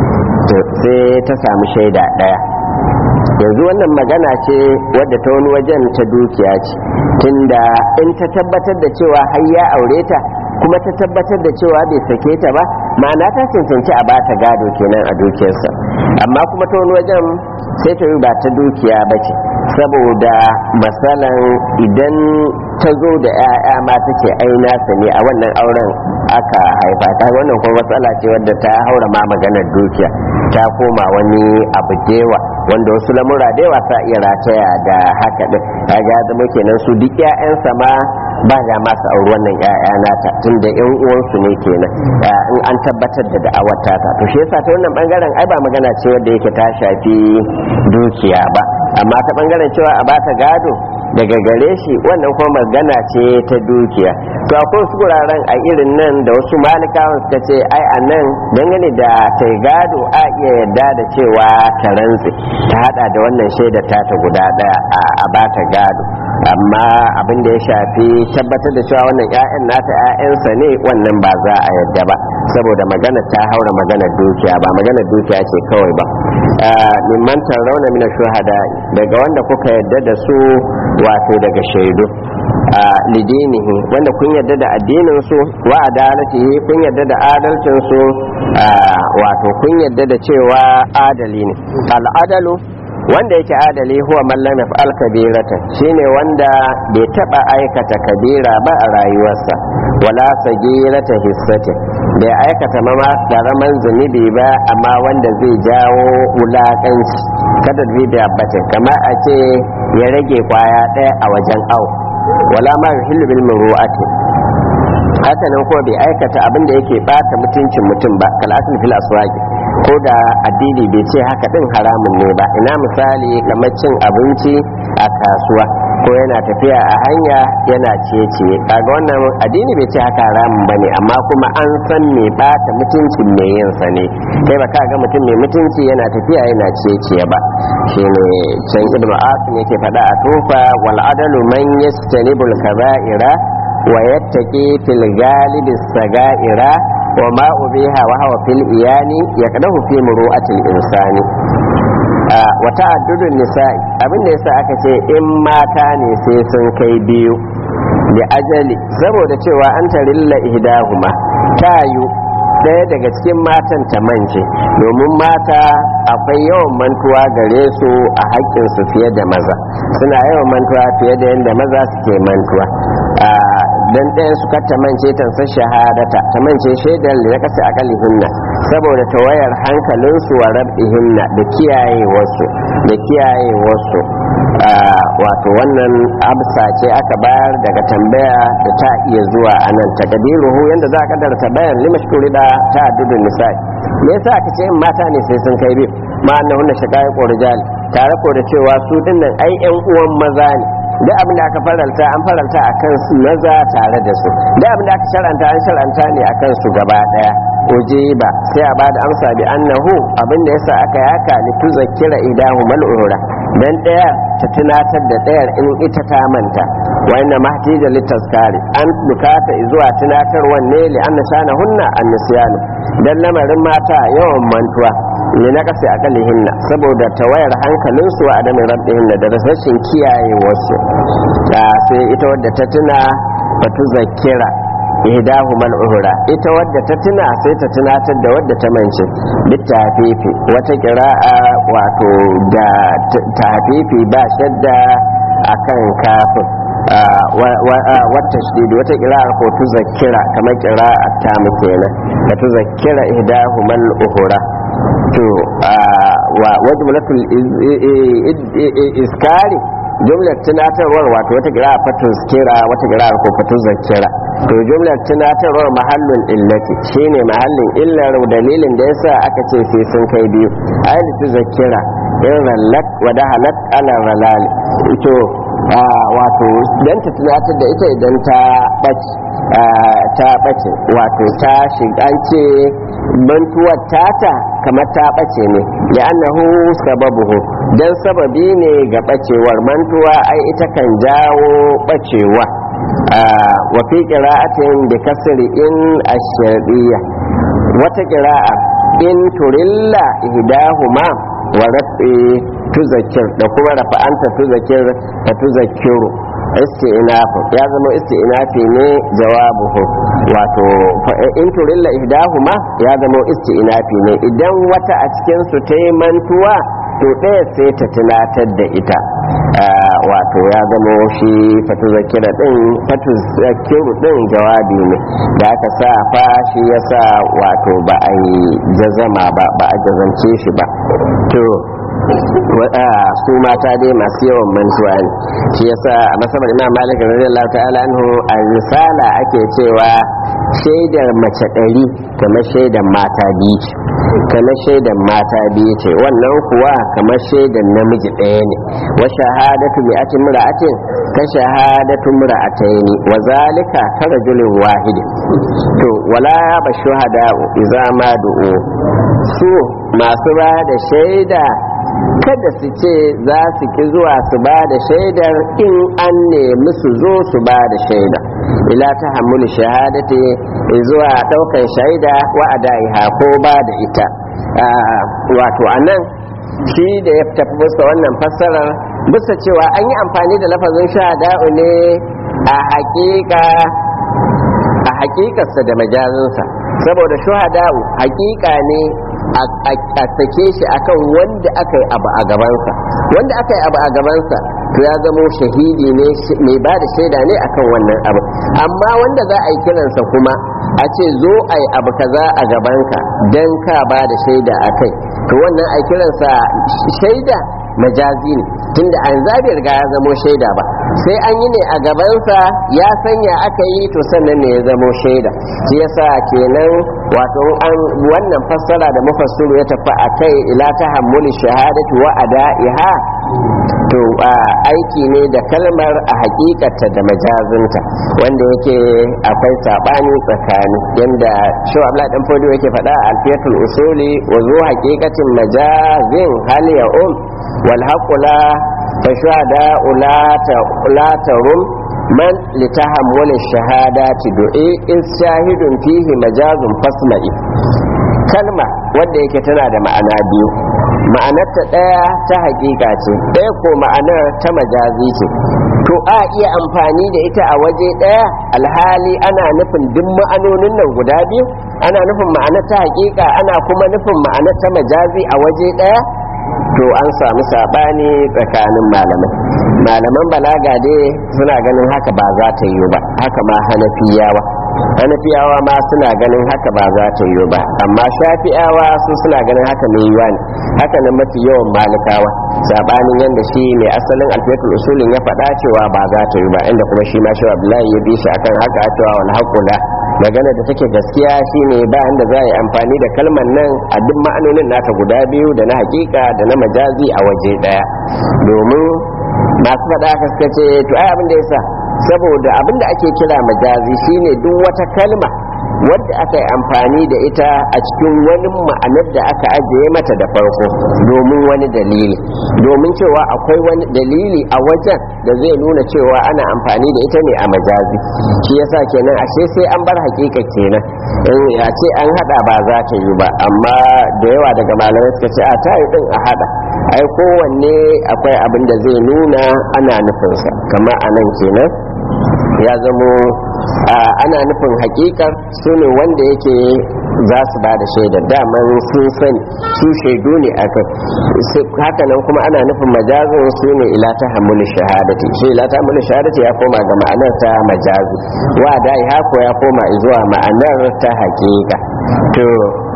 sai ta samu shaida ɗaya yanzu wannan magana ce wadda ta wani wajen ta dukiya ce tunda in ta tabbatar da cewa har ya aure ta kuma ta tabbatar da cewa bai sake ta ba ma'ana ta cancanci a bata gado kenan a dukiyarsa amma kuma ta wani wajen sai ta yi ba ta dukiya ba ce saboda matsalan idan ta zo da 'ya'ya ma ta ce ai nasa ne a wannan auren aka haifa ta wannan kuma matsala ce wadda ta haura ma maganar dukiya ta koma wani abu dewa wanda wasu lamura da yawa sa iya rataya da haka din kaga ya zama kenan su duk 'ya'yansa ma ba ga masu auri wannan 'ya'ya nata tunda 'yan uwansu ne kenan in an tabbatar da da'awar ta to shi yasa ta wannan bangaren ai ba magana ce wadda yake ta shafi dukiya ba amma ta bangaren cewa a bata gado daga gare shi wannan kuma magana ce ta dukiya to akwai wasu guraren a irin nan da wasu malikawan suka ce ai a nan dangane da ta gado a iya yadda da cewa ta rantse ta hada da wannan shaidar ta ta guda daya a bata gado amma abin da ya shafi tabbatar da cewa wannan 'ya'yan nata 'ya'yansa ne wannan ba za a yadda ba saboda magana ta haura maganar dukiya ba maganar dukiya ce kawai ba mimman rauna mina shuhada daga wanda kuka yadda da su wato daga shaidu a lidinihi wanda kun yadda da addinin su wa adalatihi kun yadda da adalcin su wato kun yadda da cewa adali ne al'adalu wanda yake adali huwa man lam yaf'al kabirata shine wanda bai taba aikata kabira ba a rayuwarsa wala sagirata hissati bai aikata mama karaman zunubi ba amma wanda zai jawo wulakanci kada bi da bace kama a ce ya rage kwaya daya a wajen au wala ma yuhillu bil muru'ati haka nan kuma bai aikata abin da yake bata mutuncin mutum ba kalatin fil aswaqi ko da addini bai ce haka din haramun ne ba ina misali kamar cin abinci a kasuwa ko yana tafiya a hanya yana ciye-ciye kaga wannan addini bai ce haka haramun ba ne amma kuma an san me bata mutuncin mai yin sa ne kai ba ka ga mutum mai mutunci yana tafiya yana ciye-ciye ba shine can ibnu asim yake faɗa a tufa wal adalu man yastanibul kaba'ira wa yattaqi fil galibi sagaira wa ma ubiha wa hawa fil iyani yaqdahu fi muru'atil insani wa ta'addudun nisa'i abin da yasa aka ce in mata ne sai sun kai biyu da ajali saboda cewa an tarilla ihdahuma tayu ɗaya daga cikin matan ta mance domin mata akwai yawan mantuwa gare su a haƙƙinsu fiye da maza suna yawan mantuwa fiye da yadda maza suke mantuwa dan ɗaya su ta mance tansa shahadata ta mance shaidar da ya kasa akalihinna saboda tawayar hankalinsu wa rab'ihinna da kiyaye wasu da kiyaye wasu wato wannan amsa ce aka bayar daga tambaya da ta iya zuwa a nan takadiruhu yadda za a kaddara tambayar limashkuri da ta addudun nisa'i me yasa aka ce mata ne sai sun kai biyu ma annahunna shaqaiq rijal tare ko da cewa su dinnan ai yan uwan maza ne da abin da aka faralta an faralta a kan su maza tare da su da abin da aka sharanta an sharanta ne a kan su gaba daya oje ba sai a bada amsa bi annahu abin da yasa aka yaka li tuzakkira idahu mal'ura dan daya ta tunatar da dayar in ita ta manta wa inna mahtija litaskari an bukata zuwa tunatar wanne li anna shana hunna an dan lamarin mata yawan mantuwa ne na kasa akalihinna saboda tawayar hankalinsu wa adamin rabbihinna da rasashin kiyaye wasu da sai ita wadda ta tuna batu zakira ihdahu mal uhura ita wadda ta tuna sai ta tunatar da wadda ta mance bitafifi wata kira'a wato da tafifi ba shadda akan kafin wata shidi wata kira'ar ko tu zakira kamar kira'a ta mu kenan da tu zakira ihdahu mal uhura to wa wajmulatul iskari jumlar tunatarwar wato wata kira fatun kira wata kira ko fatun zakira to jumlar tunatarwar mahallin illati shine mahallin illar dalilin da yasa aka ce sai sun kai biyu ayatu zakira in rallat wa dahalat ala ralal to wato dan ta tunatar da ita idan ta bace ta bace wato ta shiga ce mantuwar tata kamar ta bace ne da annahu sababuhu dan sababi ne ga bacewar mantuwa ai ita kan jawo bacewa wa fi qira'atin bi kasri in ash-shar'iyya wata qira'a in turilla ihdahuma wa rafi tuzakir da kuma rafa'anta tuzakir ta tuzakiru isti'nafu ya zama isti'nafi ne jawabuhu wato in turilla ihdahuma ya zama isti'nafi ne idan wata a cikin su ta yi mantuwa to ɗaya sai ta tunatar da ita wato ya zama shi fatuzakira din fatuzakiru din jawabi ne da aka sa fa shi yasa wato ba a yi jazama ba ba a jazance shi ba to su mata dai masu yawan mantuwa ne shi yasa a masabar imam malik radiyallahu ta'ala anhu a risala ake cewa shaidar mace ɗari kamar shaidar mata biyu ce kamar shaidar mata biyu ce wannan kuwa kamar shaidar namiji ɗaya ne wa shahadatu bi atin mura'atin ka shahadatu mura'ataini wa zalika ka rajulin wahidi to wala ba shuhada idza ma du'u su masu ba da shaida kada su ce za su ki zuwa su ba da shaidar in an nemi su zo su ba da shaida ila ta hamulu shahadati zuwa daukan shaida wa adaiha ko ba da ita wato anan shi da ya tafi bisa wannan fassarar bisa cewa an yi amfani da lafazin shahada'u ne a hakika a hakikarsa da majazinsa saboda shuhada'u hakika ne a sake shi akan wanda aka yi abu a gabansa wanda aka yi abu a gabansa to ya zamo shahidi ne mai ba da shaida ne akan wannan abu amma wanda za a yi kiransa kuma a ce zo a yi abu kaza a gabanka don ka ba da shaida a kai to wannan a kiransa shaida majazi ne tunda an zabi riga ya zamo shaida ba sai an yi ne a gabansa ya sanya aka yi to sannan ne ya zamo shaida shi yasa kenan wato an wannan fassara da mufassiru ya tafi a kai ila ta hammuli shahadatu wa ada'iha to aiki ne da kalmar a hakikata da majazinta wanda yake akwai sabani tsakani yanda shi abla dan fodo yake faɗa a alfiyatul usuli wa zu haqiqatin majazin hal ya um wal haqu la fa shuhada la ta rum man litahammul shahadati du'i in shahidun fihi majazun fasma'i kalma wanda yake tana da ma'ana biyu ma'anarta ɗaya ta hakika ce ɗaya ko ma'anar ta majazi ce to a iya amfani da ita a waje ɗaya alhali ana nufin duk ma'anonin nan guda biyu ana nufin ma'anar ta hakika ana kuma nufin ma'anar ta majazi a waje ɗaya to an samu saɓani tsakanin malamai malaman balaga dai suna ganin haka ba za ta yi ba haka ma hanafiyawa hanafiyawa ma suna ganin haka ba za ta yi ba amma shafi'awa su suna ganin haka mai yiwa ne haka nan mafi yawan malikawa sabanin yadda shi mai asalin alfiyatul usulin ya faɗa cewa ba za ta yi ba inda kuma shi ma shi abdullahi ya bi shi akan haka cewa wal haqula magana da take gaskiya shine ba inda za a yi amfani da kalmar nan a duk ma'anonin nata guda biyu da na hakika da na majazi a waje daya domin masu faɗa haka suka ce to ai abin da yasa saboda abin da ake kira majazi shine duk wata kalma wadda aka yi amfani da ita a cikin wani ma'anar da aka ajiye mata da farko domin wani dalili domin cewa akwai wani dalili a wajen da zai nuna cewa ana amfani da ita ne a majazi shi yasa kenan ashe sai an bar hakika kenan in a ce an hada ba za ta yi ba amma da yawa daga malamai suka ce a ta yi din a hada ai kowanne akwai abin da zai nuna ana nufinsa kamar a nan kenan ya zamo ana nufin hakikar su ne wanda yake za su ba da shaidar daman sun sani su shaidu ne a kan haka nan kuma ana nufin majazin su ne ila ta hamuli shahadati shi ila ta hamuli shahadati ya koma ga ma'anar ta majazi wa dai hako ya koma zuwa ma'anar ta hakika to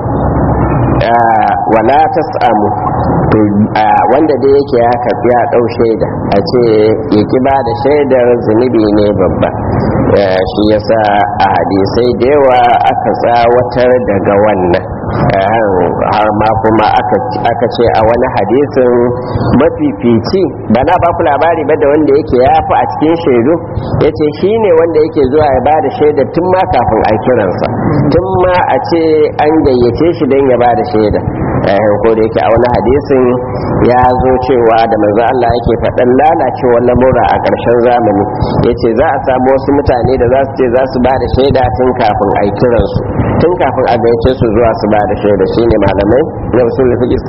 wala tas'amu to wanda da yake ya karbi ya dau shaida a ce ya ki ba da shaidar zunubi ne babba shi yasa a hadisai da yawa aka tsawatar daga wannan har ma kuma aka ce a wani hadisin mafifici ba na ba ku labari ba da wanda yake ya fi a cikin shaidu ya ce shi ne wanda yake zuwa ya ba da shaida tun ma kafin a kiransa tun ma a ce an gayyace shi don ya ba da shaida ko da yake a wani hadisin ya zo cewa da manzo Allah yake faɗan lalacewar lamura a ƙarshen zamani yace za a samu wasu mutane da za su ce za su ba da shaida tun kafin a kiransu tun kafin a gayyace su zuwa su ba da shaida shine malamai na usul fiqh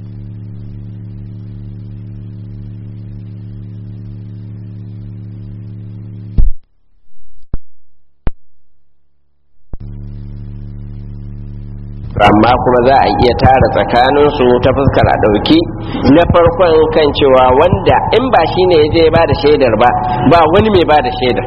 amma kuma za a iya tara tsakaninsu ta fuskar a ɗauki na farkon kan cewa wanda in ba shi ne ya je ba da shaidar ba ba wani mai ba da shaidar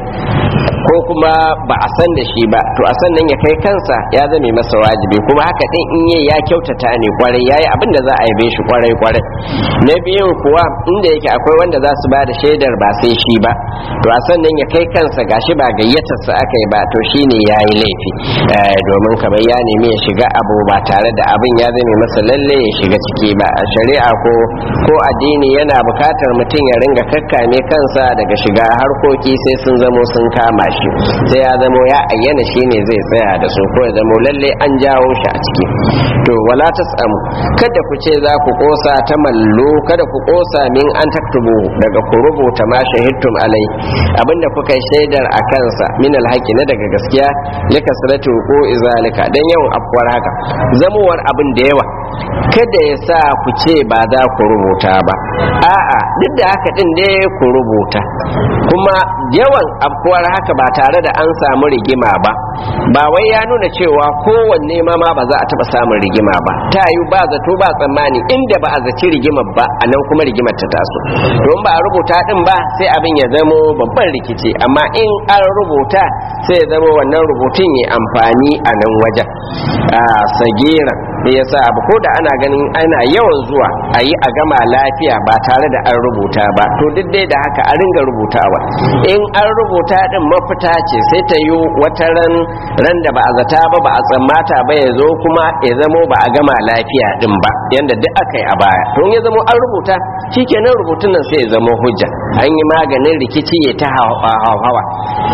ko kuma ba a san da shi ba to a sannan ya kai kansa ya zame masa wajibi kuma haka din in yi ya kyautata ne kwarai yayi abin da za a yabe shi kwarai kwarai na biyun kuwa inda yake akwai wanda za su ba da shaidar ba sai shi ba to a sannan ya kai kansa gashi ba gayyatarsa aka yi ba to shine yayi laifi domin kamar ya nemi ya shiga abu ba tare da abin ya zame masa lalle ya shiga ciki ba a shari'a ko ko addini yana bukatar mutum ya ringa kakkame kansa daga shiga harkoki sai sun zamo sun kama shi sai ya zamo ya ayyana shi ne zai tsaya da su ko ya zamo lalle an jawo shi a ciki to wala tasamu kada ku ce za ku kosa ta mallo kada ku kosa min an taktubu daga ku rubuta ma shahidtum alai abinda kuka shaidar a kansa min alhaqi na daga gaskiya likasratu ko izalika dan yawan afwar haka zamowar abin da yawa kada ya sa ku ce ba za ku rubuta ba a'a duk da haka din dai ku rubuta kuma yawan afkuwar haka ba tare da an samu rigima ba ba wai ya nuna cewa kowanne ma ma ba za a taba samun rigima ba ta yi ba zato ba tsammani inda ba a zaci rigimar ba a nan kuma rigimar ta taso don ba a rubuta din ba sai abin ya zamo babban rikici amma in an rubuta sai ya zama wannan rubutun ya amfani a nan wajen a sagira da ya sa abu ko da ana ganin ana yawan zuwa a yi a gama lafiya ba tare da an rubuta ba to duk dai da haka a ringa rubutawa in an rubuta din mafita ce sai ta yi wata ran ran da ba a zata ba ba a tsammata ba ya zo kuma ya zamo ba a gama lafiya din ba yanda duk aka yi a baya to ya zamo an rubuta shikenan rubutun nan sai ya zamo hujja an yi maganin rikici ya ta hawa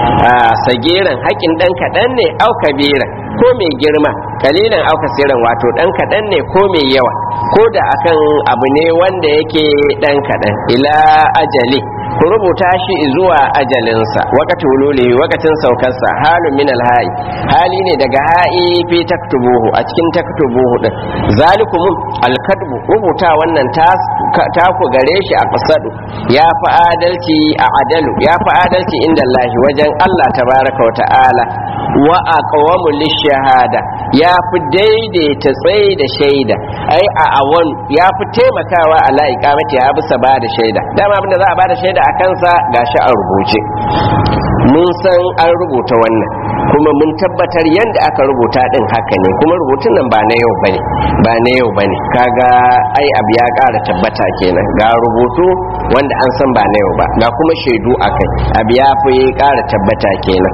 sagiran haƙin ɗan kaɗan ne au kabiran ko mai girma kalilan auka siran wato dan kaɗan ne ko mai yawa ko da akan abu ne wanda yake dan kaɗan ila ajali ku rubuta shi zuwa ajalinsa wakati wululi wakatin saukarsa halun min alha'i hali ne daga ha'i fi taktubuhu a cikin taktubuhu din zalikum alkadbu rubuta wannan ta ku gare shi a kasadu ya fi adalci a adalu ya fi adalci inda Allah wajen Allah tabaraka wa ta'ala wa aqwamu lishahada ya fi daidaita tsaye da shaida ai a awan ya fi taimakawa ala iqamati ya bisa ba da shaida dama abinda za a ba da shaida a kansa gashi a rubuce mun san an rubuta wannan kuma mun tabbatar yadda aka rubuta din haka ne kuma rubutun nan ba na yau bane ba na yau bane kaga ai abu ya ƙara tabbata kenan ga rubutu wanda an san ba na yau ba ga kuma shaidu akai abu ya fi ƙara tabbata kenan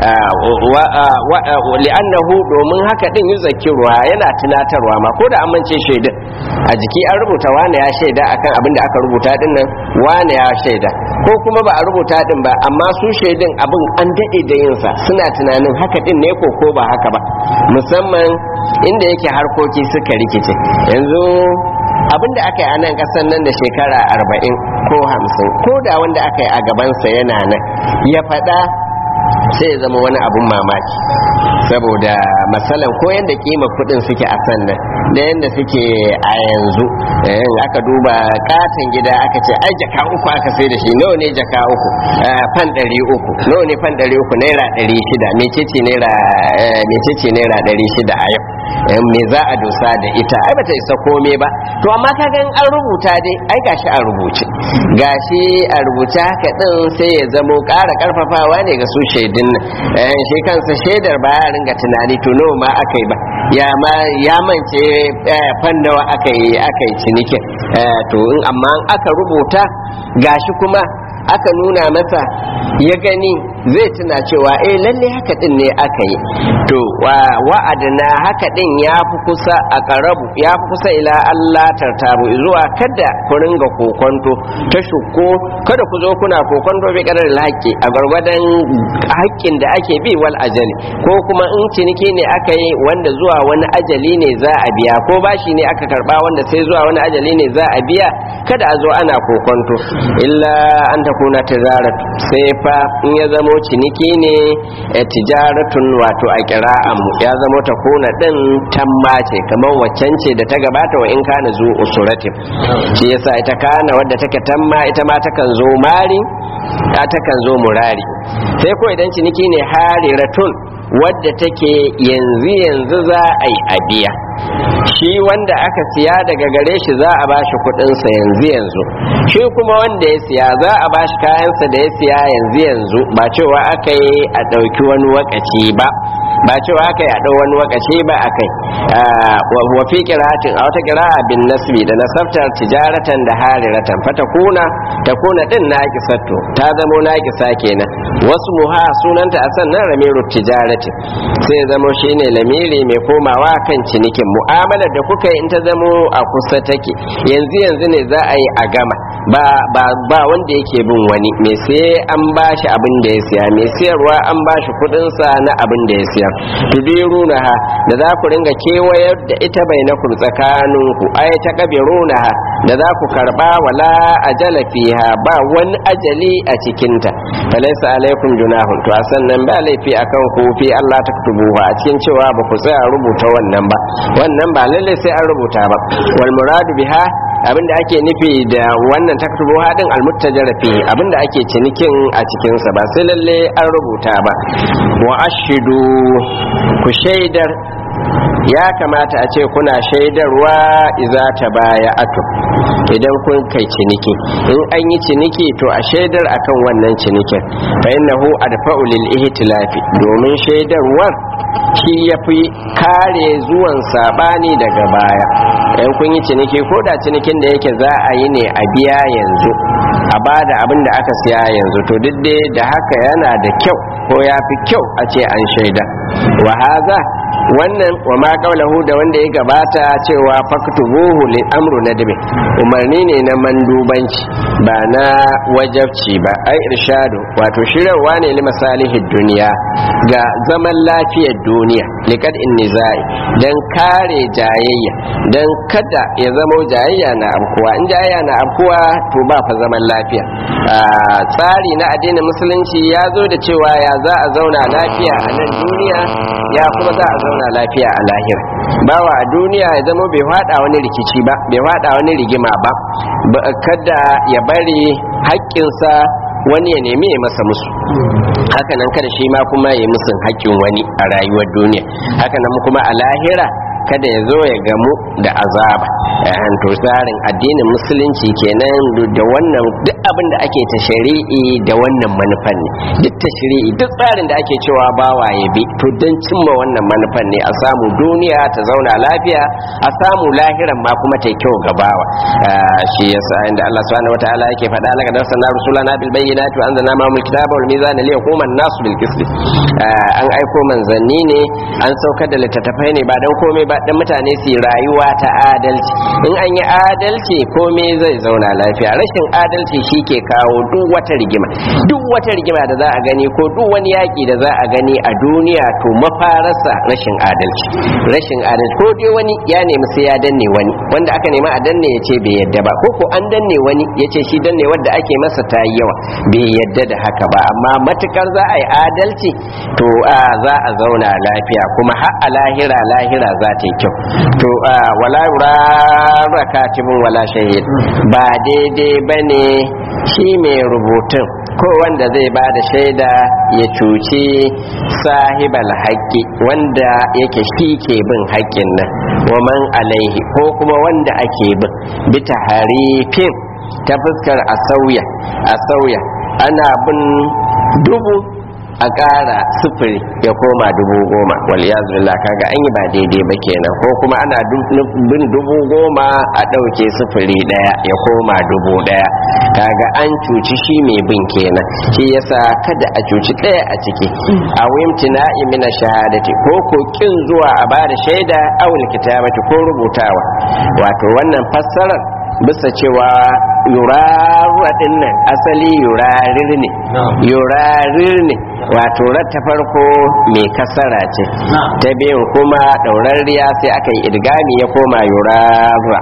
li'annahu domin haka din yuzakkiruha yana tunatarwa ma ko da amince shaidun a jiki an rubuta wane ya shaida akan abin da aka rubuta din nan wane ya shaida ko kuma ba a rubuta din ba amma su shaidun abin an daɗe da yinsa suna tunanin haka din ne ko ko ba haka ba musamman inda yake harkoki suka rikice yanzu abin da aka yi a nan ƙasar nan da shekara arba'in ko hamsin ko da wanda aka yi a gabansa yana nan ya faɗa sai ya zama wani abun mamaki saboda matsalan ko yadda kima kudin suke a sannan da yadda suke a yanzu in aka duba katon gida aka ce ai jaka uku aka sai da shi nawa ne jaka uku fan ɗari uku nawa ne fan ɗari uku naira ɗari shida mecece naira mecece naira ɗari shida a yau me za a dosa da ita ai bata isa kome ba to amma ka gan an rubuta dai ai gashi a rubuce gashi a rubuce haka din sai ya zamo ƙara ƙarfafawa ne ga su shaidun nan shi kansa shaidar ba ya ringa tunani to nawa ma aka yi ba ya ma ya mance fan nawa aka yi aka yi cinikin to in amma aka rubuta gashi kuma aka nuna masa ya gani zai tuna cewa eh lalle haka din ne aka yi to wa'adana haka din ya fi kusa a karabu ya fi kusa ila Allah tartabu zuwa kada ku ringa kokonto ta shukko kada ku zo kuna kokonto bi kadar haƙƙi a gargwadon haƙƙin da ake bi wal ajali ko kuma in ciniki ne aka yi wanda zuwa wani ajali ne za a biya ko bashi ne aka karba wanda sai zuwa wani ajali ne za a biya kada a zo ana kokonto illa an ta kuna tijarat sai fa in ya zamo ciniki ne tijaratun wato a kira'an mu ya zamo ta kuna din tamma ce kamar waccan ce da ta gabata wa in kana zu usuratin shi yasa ita kana wadda take tamma ita ma takan zo mari ta takan zo murari sai ko idan ciniki ne hariratun wadda take yanzu yanzu za a yi abiya shi wanda aka siya daga gare shi za a bashi kudinsa yanzu yanzu shi kuma wanda ya siya za a bashi kayansa da ya siya yanzu yanzu ba cewa aka yi a ɗauki wani wakaci ba ba cewa aka yi a ɗau wani wakaci ba a kai wa fi kiratin a wata kira'a bin nasbi da nasabtar tijaratan da hariratan fata kuna ta kuna din naƙisatto ta zamo naƙisa kenan wasu muha sunanta a sannan ramiru tijarati sai zamo shine lamiri mai komawa kan cinikin mu'amalar da kuka yi in ta zamo a kusa take yanzu yanzu ne za a yi a gama ba ba ba wanda yake bin wani me sai an bashi abin da ya siya me siyarwa an bashi kudin sa na abin da ya siya tudirunaha da za ku ringa kewayar da ita bainakum tsakaninku ay taqbirunaha da za ku karba wala ajala fiha ba wani ajali a cikinta falaysa alaikum junahun to a sannan ba laifi akan ku fi Allah taktubuha a cikin cewa ba ku tsaya rubuta wannan ba wannan ba lalle sai an rubuta ba wal muradu biha abinda ake nufi da wannan taktubu hadin almuttajara fi abinda ake cinikin a cikin sa ba sai lalle an rubuta ba wa ashidu ku shaidar ya kamata a ce kuna shaidarwa iza ta baya ato idan kun kai ciniki in an yi ciniki to a shaidar akan wannan cinikin fa innahu adfa'u lil ihtilafi domin shaidarwar shi yafi kare zuwan sabani daga baya in kun yi ciniki ko da cinikin da yake za a yi ne a biya yanzu a bada abin da aka siya yanzu to duk da haka yana da kyau ko ya fi kyau a ce an shaida wa haza wannan wa ma qaulahu da wanda ya gabata cewa faktubuhu li amru nadbi umarni ne na mandubanci ba na wajabci ba ai irshadu wato shirarwa ne li masalihid duniya ga zaman lafiyar duniya liqad in nizai dan kare jayayya dan kada ya zama jayayya na abkuwa in jayayya na abkuwa to ba fa zaman lafiya tsari na addinin musulunci ya zo da cewa ya za a zauna lafiya a nan duniya ya kuma za a zauna lafiya a lahira bawa a duniya ya zama bai fada wani rikici ba bai fada wani rigima ba kada ya bari haƙƙinsa wani ya nemi ya masa musu hakanan kada shi ma kuma ya musun haƙƙin wani a rayuwar duniya hakanan kuma a lahira kada ya zo ya gamu da azaba yan to tsarin addinin musulunci kenan da wannan duk abin da ake ta shari'i da wannan manufan ne duk ta shari'i duk tsarin da ake cewa bawa ya bi to don cimma wannan manufan ne a samu duniya ta zauna lafiya a samu lahiran ma kuma ta kyau ga bawa shi yasa inda Allah subhanahu wataala yake faɗa laka da sanar rusulana bil bayyinati wa anzalna ma'amul kitaba wal mizana liyaquma an-nasu bil qist an aiko manzanni ne an saukar da littattafai ne ba dan komai ba dan mutane su rayuwa ta adalci in an yi adalci komai zai zauna lafiya rashin adalci shi ke kawo duk wata rigima duk wata rigima da za a gani ko duk wani yaƙi da za a gani a duniya to mafararsa rashin adalci rashin adalci ko dai wani ya nemi sai ya danne wani wanda aka nema a danne ya ce bai yadda ba ko ko an danne wani ya ce shi danne wanda ake masa ta yi yawa bai yadda da haka ba amma matukar za a yi adalci to za a zauna lafiya kuma har a lahira lahira za ta yi kyau to wala yurara katibun wala shahid ba daidai bane shi mai rubutun ko wanda zai ba da shaida ya cuci sahibal haƙƙi wanda yake shi ke bin haƙƙin nan waman alaihi ko kuma wanda ake bin bita harifin ta fuskar a sauya a sauya ana bin dubu a ƙara sufuri ya koma dubu goma waliyazu billah kaga an yi ba daidai ba kenan ko kuma ana bin dubu goma a ɗauke sufuri ɗaya ya koma dubu ɗaya kaga an cuci shi mai bin kenan shi yasa kada a cuci ɗaya a ciki a wimtina imina shahadati ko ko kin zuwa a bada shaida awul kitabati ko rubutawa wato wannan fassarar bisa cewa yurarra din nan asali yurarir ne yurarir ne wato ta farko mai kasara ce ta biyun kuma ɗaurarriya sai aka yi idgami ya koma yurarra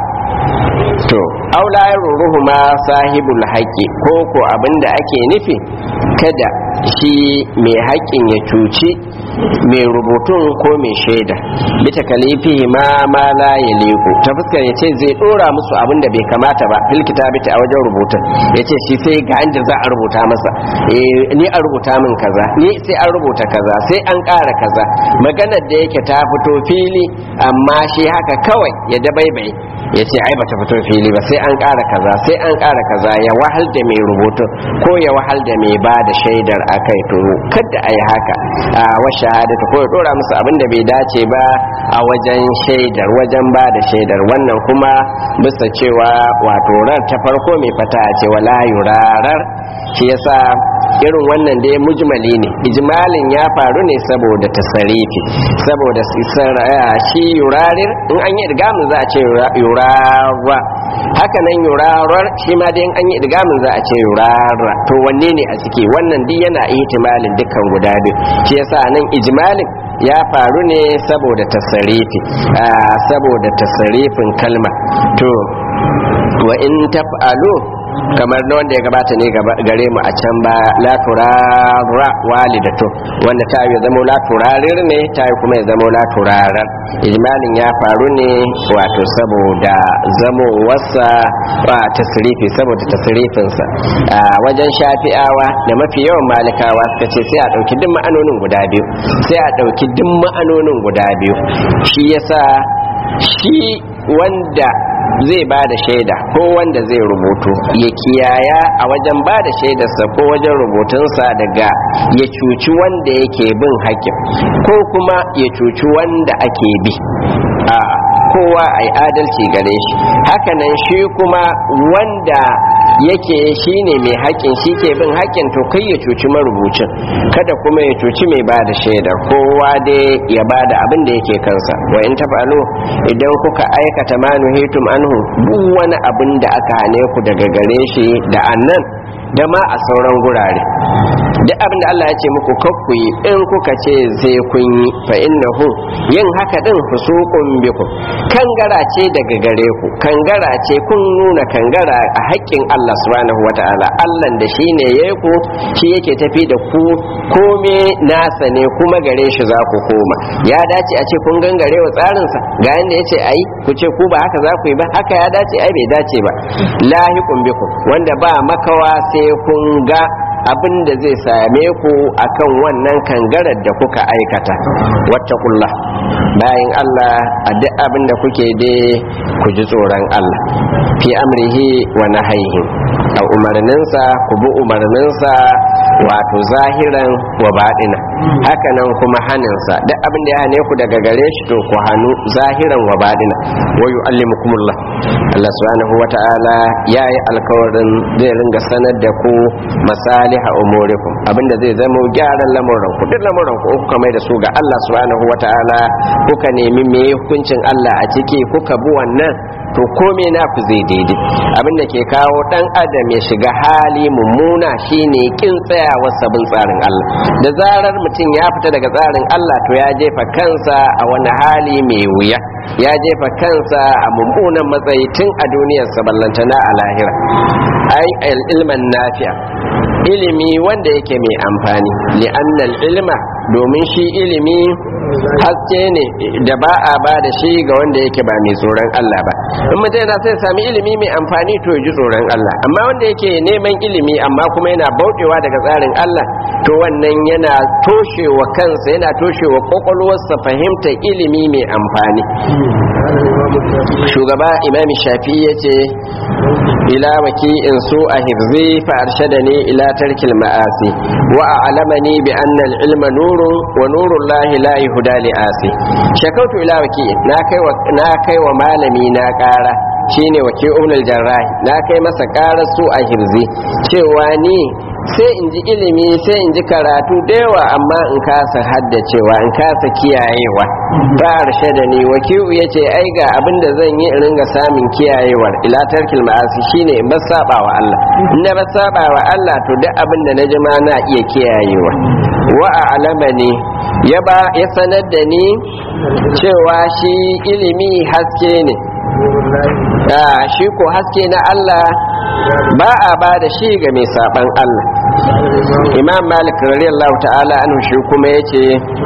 to aula ruruhu ma sahibul haƙƙi ko ko abinda ake nufi kada shi mai haƙƙin ya cuci mai rubutun ko mai shaida bita kalifi ma ma la ya leku ta fuskar ya ce zai dora musu abin da bai kamata ba fil kitabiti a wajen rubutun ya ce shi sai ga inda za a rubuta masa ni a rubuta min kaza ni sai an rubuta kaza sai an ƙara kaza maganar da yake ta fito fili amma shi haka kawai ya dabaibai ya ce ai bata fito fili ba sai an ƙara kaza sai an ƙara kaza ya wahal da mai rubutun ko ya wahal da mai ba da shaidar akai to kada a yi haka a wa shahadata ko ya dora musu abin da bai dace ba a wajen shaidar wajen ba da shaidar wannan kuma bisa cewa wato rar ta farko mai fata ce wala yurarar shi yasa irin wannan dai mujmali ne ijmalin ya faru ne saboda tasarifi saboda shi yurarir in an yi idgamin za a ce yurara haka nan yurarar shi ma dai in an yi idgamin za a ce yurara to wanne ne a ciki wannan duk yana ihtimalin dukkan guda biyu shi yasa nan ijmalin ya faru ne saboda tasarifi saboda tasarifin kalma to wa in taf'alu kamar na wanda ya gabata ne gare mu a can ba la turara walidatu wanda ta yi zama la turarir ne ta yi kuma ya zama la turarar ijmalin ya faru ne wato saboda zamo wasa wa tasrifi saboda tasrifinsa a wajen shafi'awa da mafi yawan malikawa suka ce sai a ɗauki duk ma'anonin guda biyu sai a ɗauki duk ma'anonin guda biyu shi yasa shi wanda zai ba da shaida ko wanda zai rubutu ya kiyaya a wajen ba da shaidarsa ko wajen rubutunsa daga ya cuci wanda yake bin hakim ko kuma ya cuci wanda ake bi a kowa a yi adalci gare shi hakanan shi kuma wanda yake shine mai haƙƙin shi ke bin haƙƙin to kai ya cuci marubucin kada kuma ya cuci mai ba da shaida kowa dai ya ba da abin da yake kansa wa in tafalu idan kuka aikata ma nuhitum anhu duk wani abin da aka hane ku daga gare shi da annan da ma a sauran gurare duk abin da Allah ya ce muku kakku yi in kuka ce zai kun yi fa innahu yin haka din fusuqun bikum kangara ce daga gare ku kangara ce kun nuna kangara a haƙƙin Allah subhanahu wataala Allah da shi ne yayi ku shi yake tafi da ku kome nasa ne kuma gare shi za ku koma ya dace a ce kun gangare wa tsarinsa ga yanda ya ce ayi ku ce ku ba haka za ku yi ba haka ya dace ai bai dace ba lahiqun bikum wanda ba makawa sai kun ga abin da zai same ku akan wannan kangarar da kuka aikata wattaqullah bayan Allah a duk abin da kuke dai ku ji tsoron Allah fi amrihi wa nahyihi a umarninsa ku bi umarninsa wato zahiran wa baɗina hakanan kuma haninsa duk abin da ya hane ku daga gare shi to ku hannu zahiran wa baɗina wa yu'allimukumullah Allah subhanahu wa ta'ala ya yi alkawarin zai ringa sanar da ku masaliha umurikum abinda zai zama gyaran lamuran ku duk lamuran ku kuka mai da su ga Allah subhanahu wa ta'ala kuka nemi me hukuncin Allah a ciki kuka bi wannan to kome na ku zai daidai abinda ke kawo dan adam ya shiga hali mummuna shine kin tsayawar sabon tsarin Allah da zarar mutum ya fita daga tsarin Allah to ya jefa kansa a wani hali mai wuya ya jefa kansa a mummunan matsayi tun a duniyar ballantana a lahira ai ilman nafi'a ilimi wanda yake mai amfani li'annal ilma domin shi ilimi haske ne da ba a ba da shi ga wanda yake ba mai tsoron Allah ba in mutum yana sai sami ilimi mai amfani to ya ji tsoron Allah amma wanda yake neman ilimi amma kuma yana bautewa daga tsarin Allah to wannan yana toshewa kansa yana toshewa kwakwalwarsa fahimta ilimi mai amfani shugaba imami shafi ya ce ila waki in su a hifzi fa arshadani ila tarkil ma'asi wa a'lamani bi anna al-ilma nurun wa nurul lahi la yuhda li asi shakautu ila waki na kai wa na kai wa malami na ƙara shine waki umul jarrahi na kai masa ƙarar su a hifzi cewa ni sai in ji ilimi sai in ji karatu da yawa amma in kasa haddacewa in kasa kiyayewa ba harshe da ni wakilu ya ce ai ga abin da zan yi in ringa samun kiyayewar ila tarkil ma'asi shine in ba saba wa Allah in na ba saba wa Allah to duk abin da na ji ma na iya kiyayewa wa a'lama ne ya ba ya sanar da ni cewa shi ilimi haske ne shi ko haske na Allah ba a ba da shi ga mai saban Allah imam malik radiyallahu ta'ala anhu shi kuma yace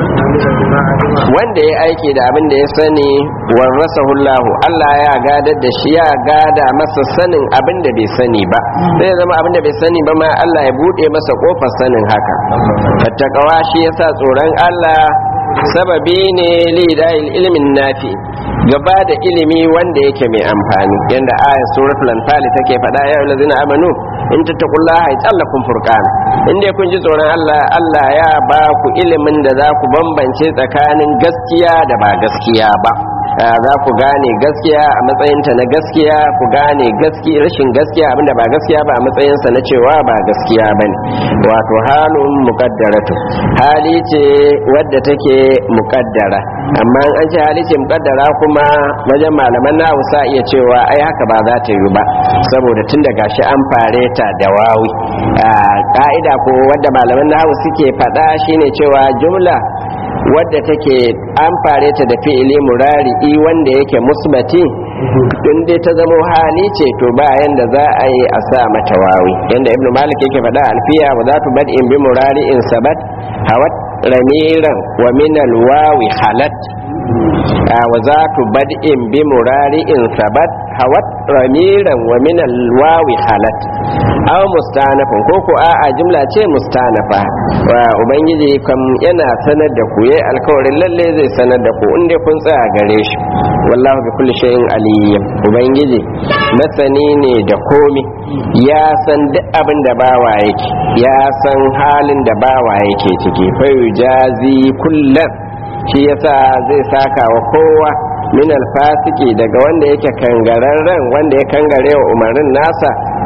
wanda ya aiki da abin da ya sani warasahu Allah Allah ya gadar da shi ya gada masa sanin abin da bai sani ba sai zama abin da bai sani ba ma Allah ya bude masa kofar sanin haka tattakawa shi yasa tsoron Allah sababi ne lidayil ilmin nafi gaba da ilimi wanda yake mai amfani yanda ayat suratul anfal take faɗa ya allazina amanu in tattaqullaha yaj'alakum furqana in dai kun ji tsoron Allah Allah ya ba ku ilimin da za ku bambance tsakanin gaskiya da ba gaskiya ba za ku gane gaskiya a matsayinta na gaskiya ku gane gaskiya rashin gaskiya abinda ba gaskiya ba a matsayinsa na cewa ba gaskiya bane wato halun muqaddaratu hali ce wadda take muqaddara amma an ce hali ce muqaddara kuma wajen malaman na sa iya cewa ai haka ba za ta yi ba saboda tun da gashi an fare ta da wawi ka'ida ko wadda malaman na suke faɗa shine cewa jumla wadda take an fare ta da fi'ili murari'i wanda yake musbati in dai ta zamo hali ce to ba yanda za a yi a sa mata wawi yanda ibnu malik yake faɗa alfiya wa za tu bad'in bi murari'in sabat hawat ramiran wa min alwawi halat wa za tu bad'in bi murari'in sabat hawat ramiran wa min alwawi halat aw mustanafin ko ko a'a jumla ce mustanafa wa ubangiji kam yana sanar da ku yayi alkawarin lalle zai sanar da ku inda kun tsaya gare shi wallahu bi kulli shay'in aliyyim ubangiji masani ne da komi ya san duk abin da bawa yake ya san halin da bawa yake ciki fa yujazi kullan shi yasa zai saka wa kowa min alfasiki daga wanda yake kangararren wanda ya kangare wa umarnin nasa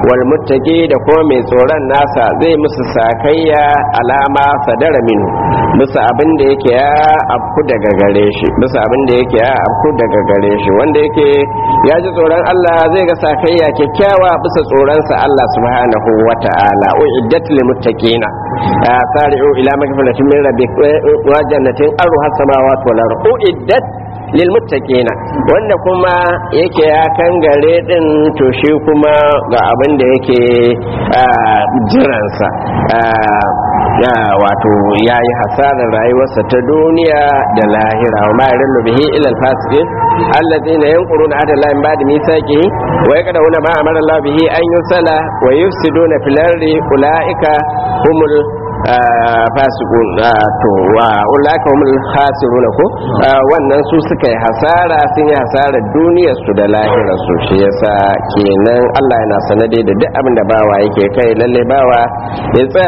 wal muttaqi da kuma mai tsoron nasa zai musu sakayya alama sadara minhu bisa abin da yake ya afku daga gare shi bisa abin da yake ya afku daga gare shi wanda yake ya ji tsoron Allah zai ga sakayya kyakkyawa bisa tsoronsa Allah subhanahu wa ta'ala uiddat lil muttaqina sari'u ila magfiratin min rabbikum wa jannatin arha samawati wal ardu uiddat lil muttaqina wanda kuma yake ya kangare din to shi kuma ga abin da yake jiransa wato ya yi hasarar rayuwarsa ta duniya da lahira wa ma yarillu bihi ila al-fasiqin alladhina yanquruna ahda Allah min ba'di mithaqihi wa yaqduna ma amara Allah bihi an yusala wa yufsiduna fil ardi ulaika humul fasikun to wa ulaka humul khasiruna ko wannan su suka yi hasara sun yi hasara duniyar su da lahirar su shi yasa kenan Allah yana sanade da duk abin da bawa yake kai lalle bawa ya tsaya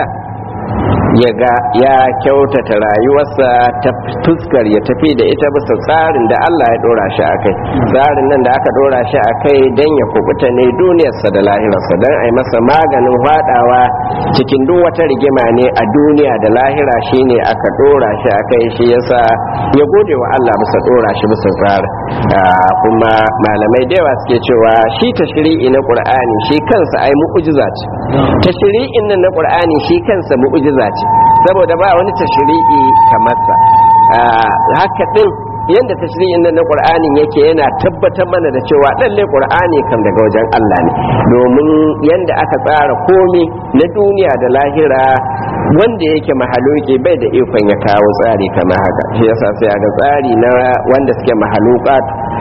ya ga ya kyautata rayuwarsa ta fuskar ya tafi da ita bisa tsarin da Allah ya dora shi a kai tsarin nan da aka dora shi a kai don ya kubuta ne duniyarsa da lahirarsa don a yi masa maganin fadawa cikin duk wata rigima ne a duniya da lahira shine aka dora shi a kai shi yasa ya gode wa Allah bisa dora shi bisa tsarin kuma malamai da yawa suke cewa shi tashri'i na qur'ani shi kansa ai mu'jiza ce tashri'in nan na qur'ani shi kansa mu'jiza ce saboda ba wani tashri'i kamar sa haka din yanda tashri'in nan na qur'anin yake yana tabbatar mana da cewa lalle qur'ani kam daga wajen Allah ne domin yanda aka tsara komi na duniya da lahira wanda yake mahaluki bai da ikon ya kawo tsari kamar haka shi yasa sai ga tsari na wanda suke mahalukat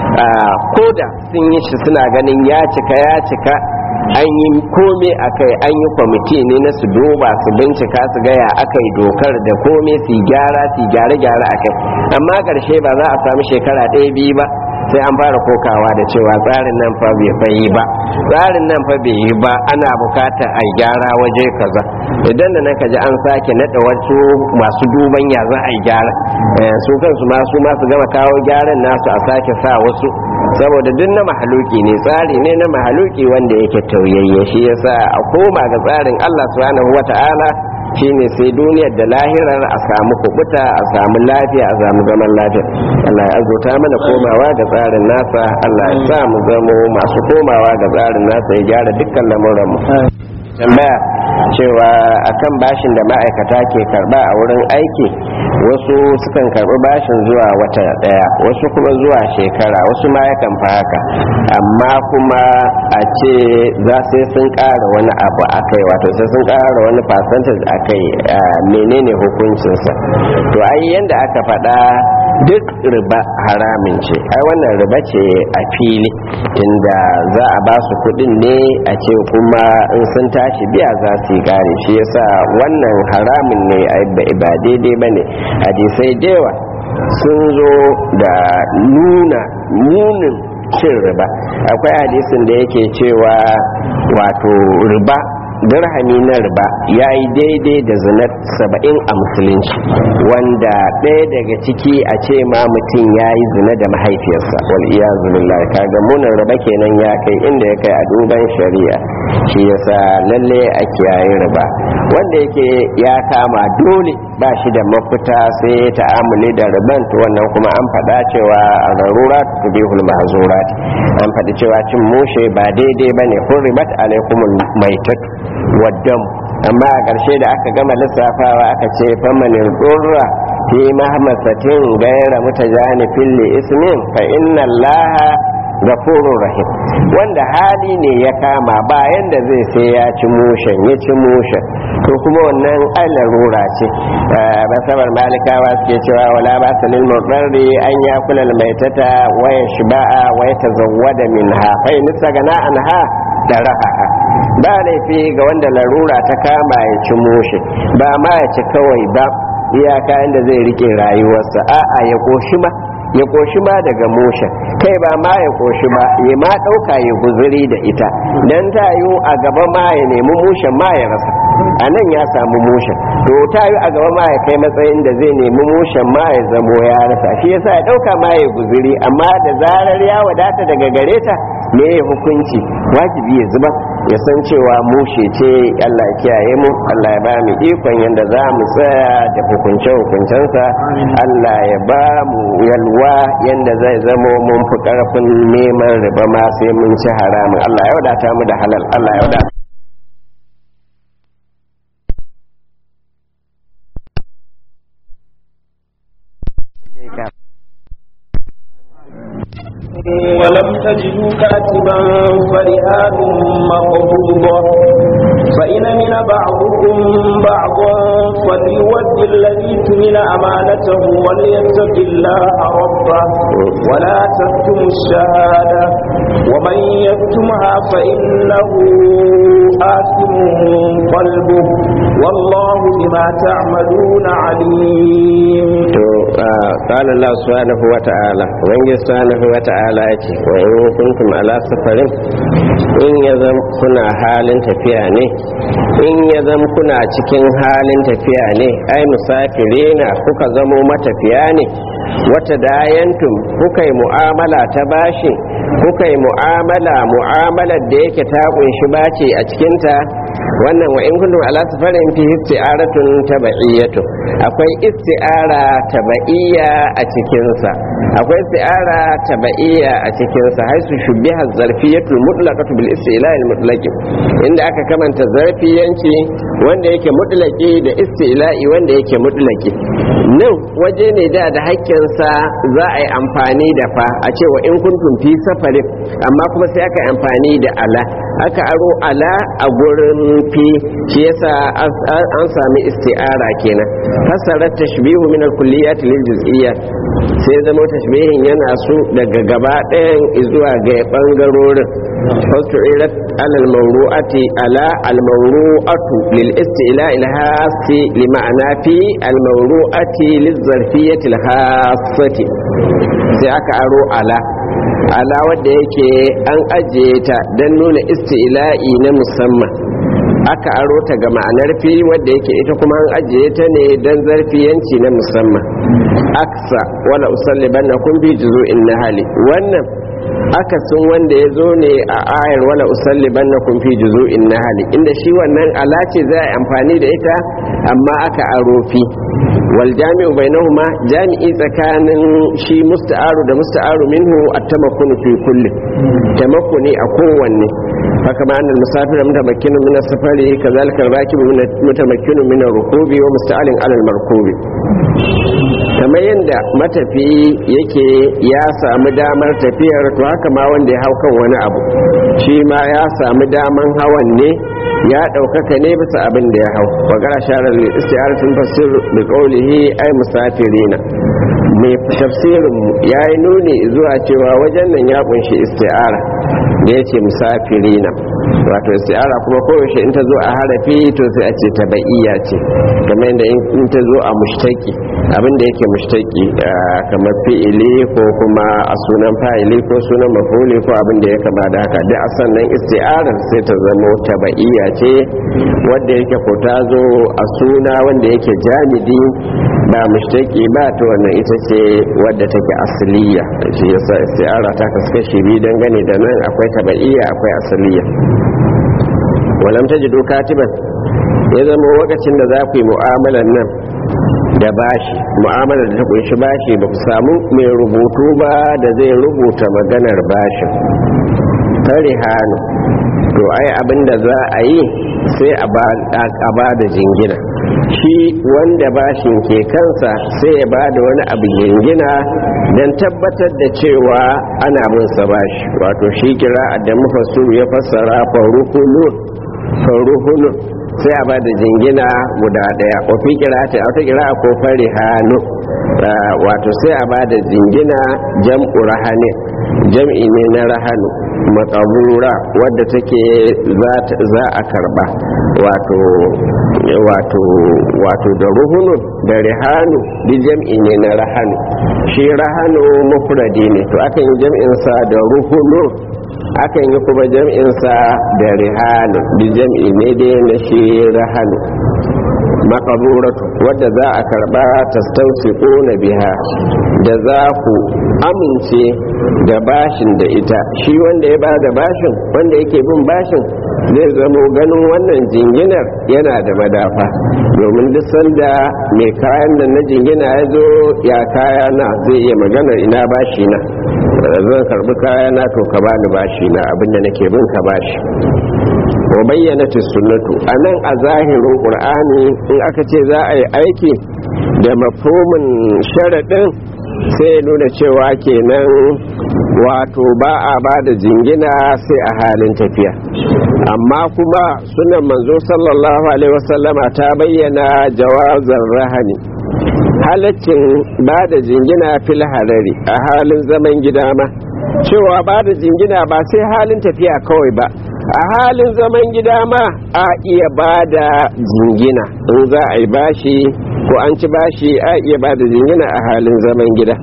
koda sun yi shi suna ganin ya cika ya cika an yi kome a kai an yi kwamiti ne na su duba su bincika su gaya aka yi dokar da kome su gyara su gyare-gyare a kai amma ƙarshe ba za a sami shekara ɗaya biyu ba sai an fara kokawa da cewa tsarin nan fa bai yi ba tsarin nan fa bai yi ba ana bukatar a gyara waje kaza idan da nan kaji an sake nada wasu masu duban ya za a yi gyara su kansu ma su masu gama kawo gyaran nasu a sake sa wasu saboda duk na mahaluki ne tsari ne na mahaluki wanda yake tauyayye shi yasa a koma ga tsarin Allah subhanahu wata'ala shine sai duniyar da lahirar a samu kubuta a samu lafiya a samu zaman lafiya Allah ya azurta mana komawa ga tsarin nasa Allah ya sa mu zamo masu komawa ga tsarin nasa ya gyara dukkan lamuran mu tambaya cewa akan bashin da ma'aikata ke karba a wurin aiki wasu sukan karbi bashin zuwa wata daya wasu kuma zuwa shekara wasu ma yakan fi haka amma kuma a ce za sai sun ƙara wani abu a kai wato sai sun ƙara wani percentage a kai menene hukuncinsa to ai yanda aka faɗa duk riba haramin ce ai wannan riba ce a fili inda za a ba su kuɗin ne a ce kuma in sun tashi biya za su yi gare shi yasa wannan haramin ne ba daidai ba ne hadisai dewa sun zo da nuna munin cin riba akwai hadisin da yake cewa wato riba dirhami na riba ya yi daidai da zinar saba'in a musulunci wanda ɗaya daga ciki a ce ma mutum ya yi zina da mahaifiyarsa wal iya zulillah kaga munin riba kenan ya kai inda ya kai a duban shari'a shi yasa lalle a kiyaye riba wanda yake ya kama dole ba shi da mafita sai ya ta'amuli da riban to wannan kuma an faɗa cewa a zarura tubihul mahzurat an faɗi cewa cin mushe ba daidai bane hurribat alaikumul maitatu waddam amma a ƙarshe da aka gama lissafawa aka ce famanin ɗorra fi mahmasatin gaira mutajanifin li ismin fa inna allaha gafurur rahim wanda hali ne ya kama bayan da zai sai ya ci mushen ya ci mushen to kuma wannan ai larura ce basabar malikawa suke cewa wala ba salil mudarri an ya kula maitata wa yashba'a wa yatazawwada minha fa in sagana anha da rahaha ba laifi ga wanda larura ta kama ya ci mushe ba ma ya ci kawai ba iyaka inda zai rike rayuwarsa a'a ya koshi ma ya koshi ma daga mushen kai ba ma ya koshi ba ya ma ɗauka ya guzuri da ita dan ta yi a gaba ma ya nemi mushen ma ya rasa a nan ya samu mushen to ta yi a gaba ma ya kai matsayin da zai nemi mushen ma ya zamo ya rasa shi yasa ya ɗauka ma ya guzuri amma da zarar ya wadata daga gare ta me hukunci wajibi ya zuba ya san cewa mushe ce Allah ya kiyaye mu Allah ya ba mu ikon yanda za mu tsaya da hukunce hukuncensa Allah ya ba mu yalwa yanda zai zamo mun fi karfin neman riba ma sai mun ci haramun Allah ya wadata mu da halal Allah ya wadata ولم تجدوا كاتبا فرهان مقبوضة فإن من بعضكم بعضا فليود الذي تمن أمانته وليتق الله ربه ولا تكتموا الشهادة ومن يكتمها فإنه آثم قلبه والله بما تعملون عليم قال الله سبحانه وتعالى وإن سبحانه وتعالى وإن كنتم على سفر إن يزم كنا حال tafiya ne in ya zama kuna cikin halin tafiya ne ai musafirina kuka zamo matafiya ne wata dayantum kuka yi mu'amala ta bashi kuka yi mu'amala mu'amalar da yake ta kunshi bace a cikinta wannan wa in kuntum ala safarin fi isti'aratun tabaiyatu akwai isti'ara tabaiya a cikin sa akwai isti'ara tabaiya a cikin sa haisu shubbiha zarfiyatul mutlaqatu bil istila'il mutlaqi inda aka kamanta zarfiyanci wanda yake mutlaqi da istila'i wanda yake mutlaqi nan waje ne da da hakkinsa za a yi amfani da fa a cewa in kuntum fi safarin amma kuma sai aka yi amfani da ala aka aro ala a gurin fi shi yasa an sami isti'ara kenan fasarar tashbihu min al-kulliyat lil juz'iyyat sai zama tashbihin yana su daga gaba ɗayan zuwa ga bangarorin fastu'irat ala al-mawru'ati ala al-mawru'atu lil istila il-hasi li ma'ana fi al-mawru'ati liz-zarfiyyati al-hasati sai aka aro ala ala wadda yake an ajiye ta don nuna isti'la'i na musamman aka aro ta ga ma'anar fi wadda yake ita kuma an ajiye ta ne don zarfiyanci na musamman aksa wala usalliban na kun bi juzu'in na hali wannan akasin wanda ya zo ne a ayar wala usalliban na kun fi juzu'in na hali inda shi wannan ala ce za a amfani da ita amma aka aro fi wal jami'u bainahuma jami'i tsakanin shi musta'aru da musta'aru minhu at-tamakkunu fi kulli tamakkuni a kowanne haka ma annal musafir mutamakkinu min as-safari kazalika ar-rakibu mutamakkinu min ar-rukubi wa musta'alin 'ala al-markubi kamar yadda matafi yake ya samu damar tafiyar to haka ma wanda ya hau kan wani abu shi ma ya samu daman hawan ne ya ɗaukaka ne bisa abin da ya hau bagara sharar istiyaratun fasir da ƙaulihi ai musafirina mai tafsirin ya yi nuni zuwa cewa wajen nan ya kunshi isti'ara da ya ce musafirina wato isti'ara kuma koyaushe in ta zo a harafi to sai a ce tabaiya ce kamar yadda in ta zo a mushtaki abinda yake mushtaki kamar fi'ili ko kuma a sunan fa'ili ko sunan mafuli ko abin da ya kama da haka duk a sannan isti'arar sai ta zama tabaiya ce wadda yake ko ta zo a suna wanda yake jamidi ba mushtaki ba ta wannan ita ce wadda take asaliya shi yasa isti'ara ta kaskashi biyu dangane da nan akwai tabaiya akwai asaliya walam tajidu katiban ya zama lokacin da za ku yi mu'amalar nan da bashi mu'amalar da ta kunshi bashi ba ku samu mai rubutu ba da zai rubuta maganar bashin tare hannu to ai abin da za a yi sai a ba da jingina shi wanda bashin ke kansa sai ya ba da wani abu jingina don tabbatar da cewa ana bin sa bashi wato shi kira da mafasu ya fassara faruhulun faruhulun sai a ba da jingina guda daya wafi kira ta wata kira ko fari hannu wato sai a ba da jingina jam'u rahane jam'i ne na rahanu makabura wadda take za a karba wato wato wato da ruhunu da rihanu di jam'i ne na rahanu shi rahanu mufradi ne to akan yi jam'insa da ruhunu akan yi kuma jam'insa da rihanu da jam'i ne dai na shi rahanu makaburatu wadda za a karba ta na biha da za ku amince da bashin da ita shi wanda ya ba da bashin wanda yake bin bashin zai zamo ganin wannan jinginar yana da madafa domin duk sanda mai kayan nan na jingina ya zo ya kaya na zai iya magana ina bashi na zan karbi kaya na to ka bani bashi na abinda nake bin ka bashi wa bayyana sunnatu a nan a zahirin ƙur'ani in aka ce za a yi aiki da mafhumin sharaɗin sai ya nuna cewa kenan wato ba a ba da jingina sai a halin tafiya amma kuma sunan manzo sallallahu alaihi wasallama ta bayyana jawazar rahani halaccin ba da jingina fil harari a halin zaman gida ma cewa ba da jingina ba sai halin tafiya kawai ba a halin zaman gida ma a iya ba da jingina in za a yi bashi ko an ci bashi a iya ba da jingina a halin zaman gida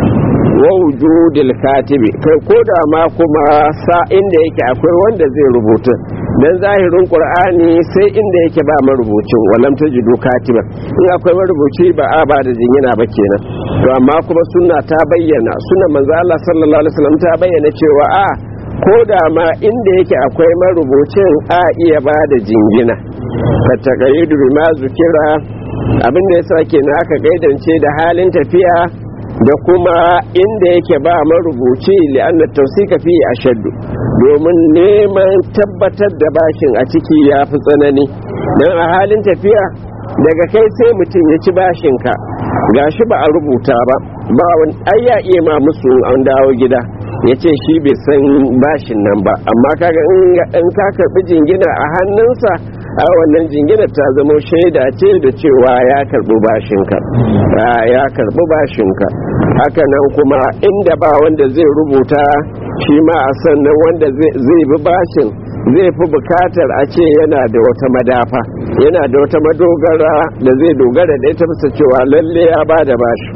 wa wujudil katibi kai ko da ma kuma sa inda yake akwai wanda zai rubuta dan zahirin qur'ani sai inda yake ba marubucin walam tajidu katiba in akwai marubuci ba a ba da jingina ba kenan to amma kuma sunna ta bayyana sunna manzo Allah sallallahu alaihi wasallam ta bayyana cewa a ko da ma inda yake akwai marubucin a iya ba da jingina ka taƙayidu ma zukira abinda ya sa ke aka gaidance da halin tafiya da kuma inda yake ba marubuci li'anna tausika fi ashaddu domin neman tabbatar da bashin a ciki ya fi tsanani don a halin tafiya daga kai sai mutum ya ci bashinka gashi ba a rubuta ba ba wani ai ya iya ma musu an dawo gida ya ce shi bai san bashin nan ba amma kaga in ka karbi jingina a hannunsa a wannan jingina ta zama shaida ce da cewa ya karbi bashinka ya karbi bashinka haka nan kuma inda ba wanda zai rubuta shi ma a sannan wanda zai bi bashin zai fi bukatar a ce yana da wata madafa yana da wata madogara da zai dogara da ita bisa cewa lalle ya ba da bashi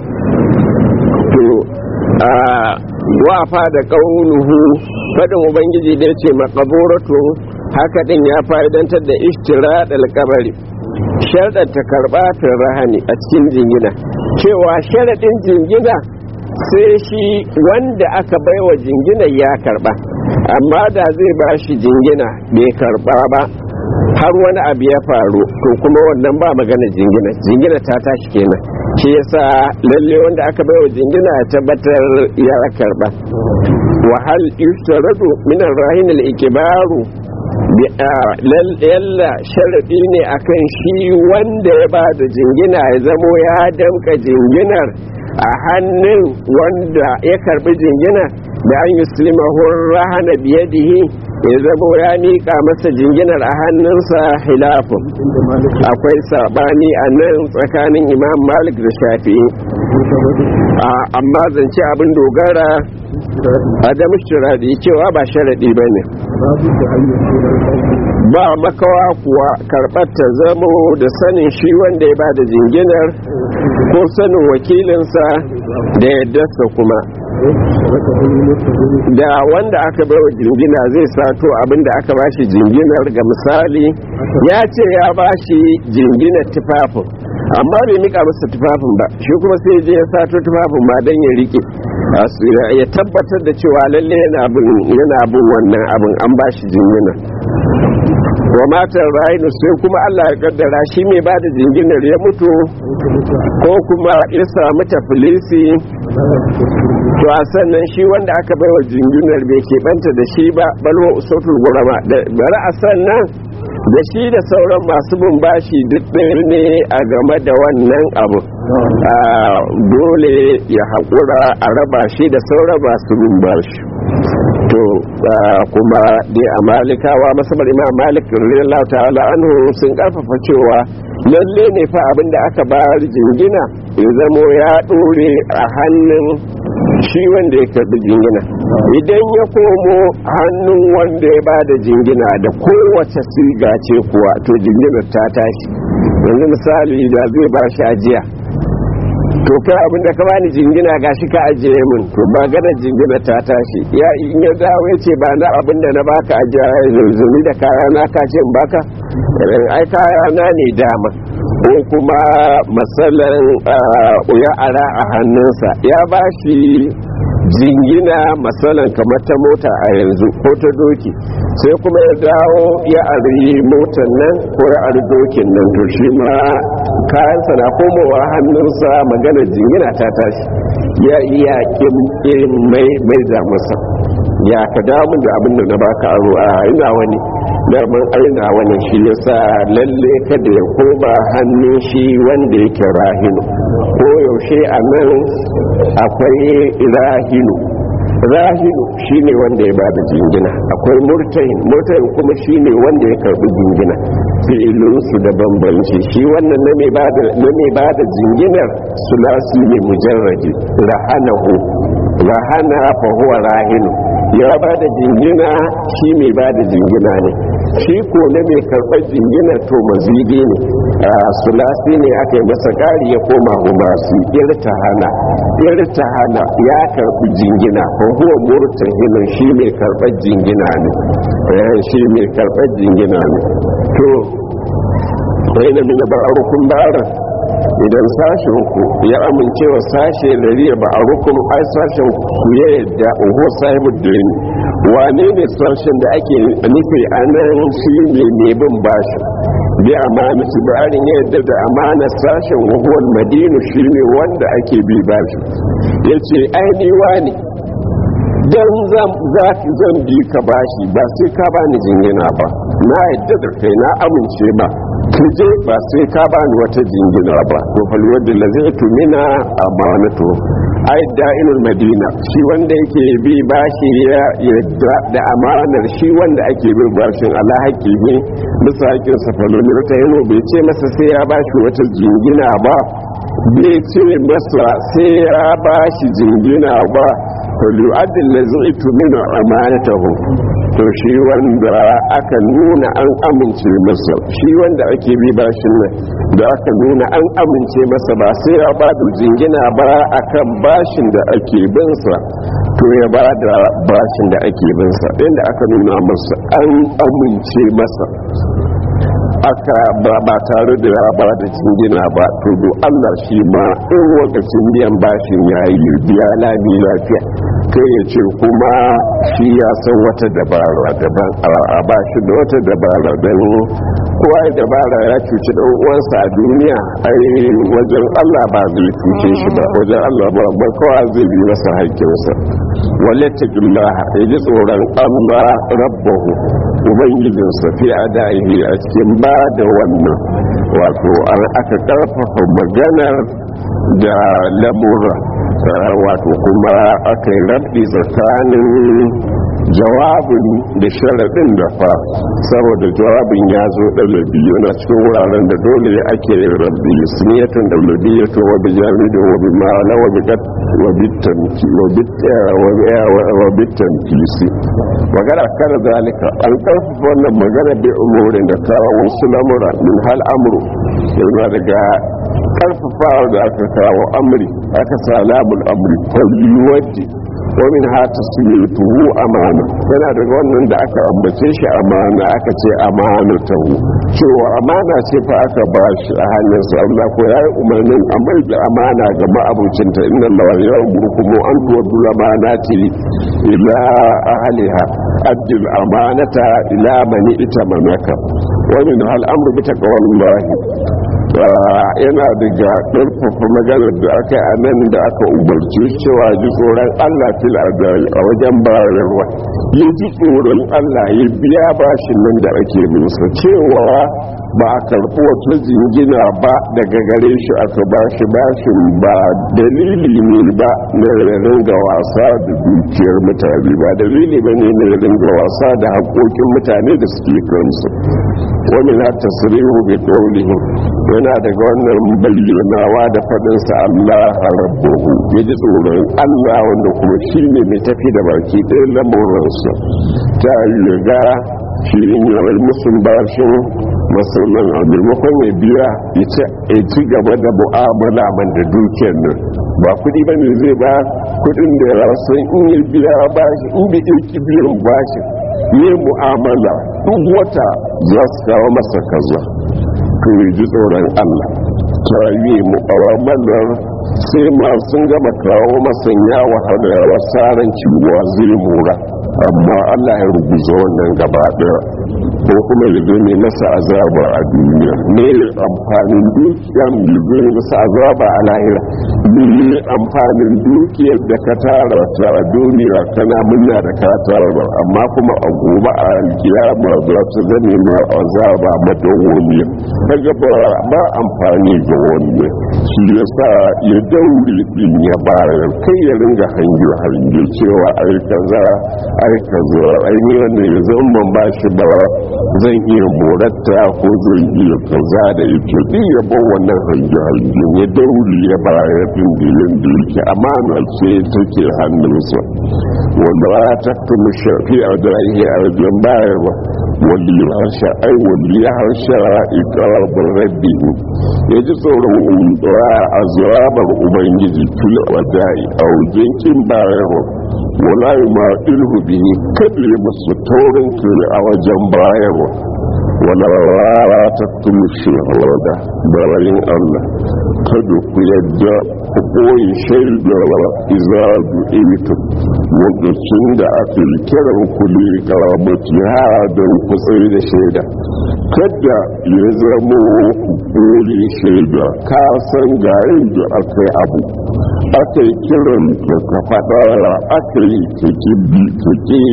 wafa da ƙaunuhu faɗin ubangiji da ya ce makaburatu haka ɗin ya fa'idantar da ishtira kabari sharɗar ta karɓa rahani a cikin jingina cewa sharaɗin jingina sai shi wanda aka baiwa jingina ya karɓa amma da zai ba shi jingina bai karɓa ba har wani abu ya faru to kuma wannan ba magana jingina jingina ta tashi kenan shi yasa lalle wanda aka baiwa jingina ya tabbatar ya karba wa hal yustaradu min ar-rahin al-ikbaru yalla sharadi ne akan shi wanda ya ba da jingina ya zamo ya damka jinginar a hannun wanda ya karbi jingina da an yuslimahu rahana biyadihi ya zamo ya miƙa masa jinginar a hannunsa hilafin akwai sabani a nan tsakanin imam malik da shafi'i amma zance abin dogara adamu shiradi cewa ba sharaɗi ba ne ba makawa kuwa karɓar ta zamo da sanin shi wanda ya ba da jinginar ko sanin wakilinsa da yaddarsa kuma da wanda aka bai wa jingina zai sato abinda aka bashi jinginar ga misali ya ce ya bashi jinginar tufafin amma bai mika masa tufafin ba shi kuma sai je ya sato tufafin ma don ya rike ya tabbatar da cewa lalle yana bin wannan abin an bashi jingina wa matar rayu sai kuma Allah ya kaddara shi mai ba da jinginar ya mutu ko kuma ya samu tafilisi to a sannan shi wanda aka bai wa jinginar bai keɓanta da shi ba balwa usotul gurama da bari a sannan da shi da sauran masu bin bashi duk ɗaya ne a game da wannan abu dole ya haƙura a raba shi da sauran masu bin bashi to kuma dai a malikawa masabar imam malik radiyallahu ta'ala anhu sun karfafa cewa lalle ne fa abinda aka ba jingina ya zamo ya dore a hannun shi wanda ya karbi jingina idan ya komo hannun wanda ya ba da jingina da kowace siga ce kuwa to jinginar ta tashi yanzu misali da zai ba shi ajiya to kai abin da ka bani jingina gashi ka ajiye min to ba gana jingina ta tashi ya in ya dawo ya ce ba na abin da na baka ajiye zunzumi da kaya na ka ce in baka irin ai kaya na ne dama ko kuma matsalan ya ara a hannunsa ya ba shi jingina matsalan kamar ta mota a yanzu ko ta doki sai kuma ya dawo ya ari motar nan ko ya ari dokin nan to shi ma kayansa na komowa hannunsa maganar jingina ta tashi ya iya irin mai mai da masa ya ka damu da abin da na baka aro a ina wani daman aina wani shi yasa lalle kada ya koma hannun shi wanda yake rahinu ko yaushe a nan akwai rahinu rahinu shine wanda ya bada jingina akwai murtahin murtahin kuma shine wanda ya karbi jingina fi'ilinsu da bambanci shi wannan na mai bada jinginar sulasi ne mujarraji rahanahu rahana fa huwa rahinu ya bada jingina shi mai bada jingina ne shi ko na mai karɓar jingina to mazidi ne sulasi ne aka yi masa ƙari ya koma humasi irtahana irtahana ya karɓi jingina ko huwa murtahinin shi mai karɓar jingina ne shi mai karɓar jingina ne to wai na mina ba'arukun ba'arar idan sashen ku ya amince wa sashe da riya ba a rukun ai sashen ku ya yadda uhu sahibu din wane ne sashen da ake nufi a nan shi ne mai bin bashi bi amana su bayarin ya yadda da amana sashen wahuwar madinu shi ne wanda ake bi bashi ya ce aini wani don zan bi ka bashi ba sai ka bani jingina ba na yadda da kai na amince ba je ba sai ka bani wata jingina ba to fal wadda la zai tumina amanatu ai da'ilul madina shi wanda yake bi bashi ya yadda da amanar shi wanda ake bi bashin ala haƙi ne bisa haƙin sa faloni ta yano bai ce masa sai ya bashi wata jingina ba bai ce masa sai ya bashi jingina ba falyu'addil lazai tumina amanatahu to shi wanda aka nuna an amince masa shi wanda ake bi bashin nan da aka nuna an amince masa ba sai ya ba da jingina ba akan bashin da ake binsa to ya ba da bashin da ake binsa inda aka nuna masa an amince masa aka ba tare da ya ba da jingina ba to do Allah shi ma in lokacin biyan bashin ya yi biya lami lafiya kai ya ce kuma shi ya san wata dabara daban a ba shi da wata dabara don kowa ya dabara ya cuci dan uwansa a duniya ai wajen Allah ba zai cuce shi ba wajen Allah ba ba kowa zai bi masa haƙƙinsa wale ta ya ji tsoron Allah rabbahu ubangijinsa fi adaihi a cikin ba da wannan wato an aka karfafa maganar da lamura wato kuma aka yi rabbi tsakanin jawabin da sharaɗin da fa saboda jawabin ya zo ɗalabi yana cikin wuraren da dole ake yin rabbi suniyatun ɗalabi ya to wa bijami da wa bimala wa bigat wa bitamki wa bitamki si magana kar zalika an karfafa wannan magana bi umurin da kawo wasu lamura min hal amru yana daga karfafawa da aka kawo amri aka sa labul amri kwalliwaji wamin hata su yi tuhu amana yana daga wannan da aka ambace shi amana aka ce amana tahu cewa amana ce fa aka ba shi a hannun sa Allah ko yayi umarnin amar da amana ga ma'abucinta inna Allah ya umurkumu an tuwaddu amanati ila ahliha addil amanata ila mani ita manaka wa min hal amru bi taqwallahi yana daga ƙarfafa maganar da aka yi a nan da aka umarci cewa ji tsoron Allah fil adal a wajen bayarwa ya ji tsoron Allah ya biya bashin nan da ake musa cewa ba a karɓi wata jingina ba daga gare shi aka bashi bashin ba dalili ne ba na ringa wasa da dukiyar mutane ba dalili ba ne na ringa wasa da haƙoƙin mutane da suke kansu wani na tasirihu bai ƙaunihin yana daga wannan bayyanawa da faɗinsa Allah rabbuhu ya ji tsoron Allah wanda kuma shi ne mai tafi da baki ɗaya lamuransa ta riga shi in yawar musun bashin masanan a maimakon ya biya ya ci gaba da mu'amala man da dukiyar nan ba kudi ba ne zai ba kudin da ya rasu in ya biya bashi in bai ɗauki biyan bashi yi mu'amala duk wata za su kawo masa kaza to ya ji tsoron allah ta yi mu'amalar sai masu gama kawo masa ya wahala ya wasaran ciwa zai mura amma allah ya rubuta wannan gaba daya ko kuma ya zo ne masa azaba a duniya ne amfanin dukiya mai zo ne masa azaba a lahira ne amfanin dukiyar da ka tara ta a duniya kana murna da ka tara ba amma kuma a gobe a alkiyama za ta zame ma azaba madawwamiya kaga ba amfani ga wani shi yasa ya daure din ya bayar kai ya ringa hangi hangi cewa ai kaza ai kaza ai ni wannan ya zama ba shi ba zan iya moratta ko zan iya kaza da ita din ya bar wannan hangi hangi ya daure ya bayar din da yanda yake amana ce take hannunsa wanda ba ta kuma shafi a da ya arzikin bayarwa wanda ya harsha ai wanda ya harsha ikarar rabbi ya ji tsoron azabar ubangiji fil wadai a wajen kin bayarwa wala yi ma ilhu bihi kada ya masu taurin kiri a wajen bayarwa wala rara ta kuma shi da barayin allah kada ku yadda ku koyi shaidar izadu ilitum lokacin da aka yi kiran ku ne karamati ha don ku tsaye da shaida kada ya zama ku koyi shaida ka san ga da aka yi abu aka yi kiran ka ka faɗa aka yi ka ki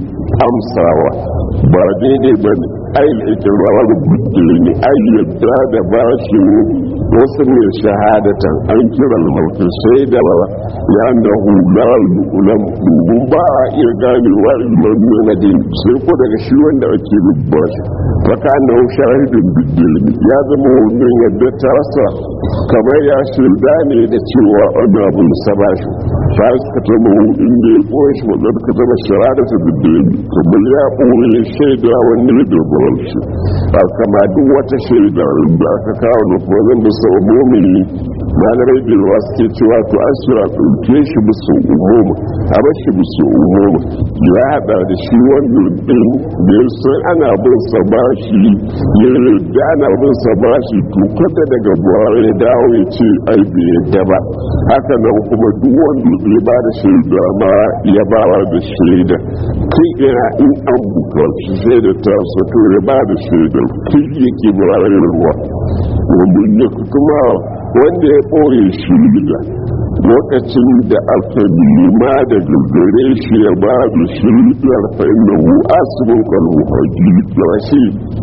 amsawa ba daidai ba ne ainihin ikirar buɗe ne ayyadda da ba shi wasu ne shahadatan an kiran mutum sai da ya da hular ulam mun ba a iya gane wa ilmar na din sai ko daga shi wanda ake rubba shi faka na shahidin bidilmi ya zama wannan yadda ta rasa kamar ya shirda ne da cewa wani abu sa ba shi ta suka taba inda ya koya shi wanda ka zama shahada ta bidilmi kamar ya ɓoye shaida wani da bawan shi ba kama duk wata shaida da aka kawo da kuma zan bisa umumi malamai bilwa suke cewa to an sura ɗauke shi bisa umumi a bar shi bisa umumi ya haɗa da shi wanda ɗin da ya san ana bin sa ba shi ya yarda ana bin sa ba shi to kada daga buhari ya dawo ya ce ai bai yadda ba haka nan kuma duk wanda ya ba da shaida ma ya ba da shaida kai ina in an bukaci shaida ta sato ya ba da shaida kai yake buhari ruwa wanda kuma wanda ya ɓoye shirya lokacin da aka nema da gare shi ya ba da shiryar fa'in hu asibin kwallo haji da shi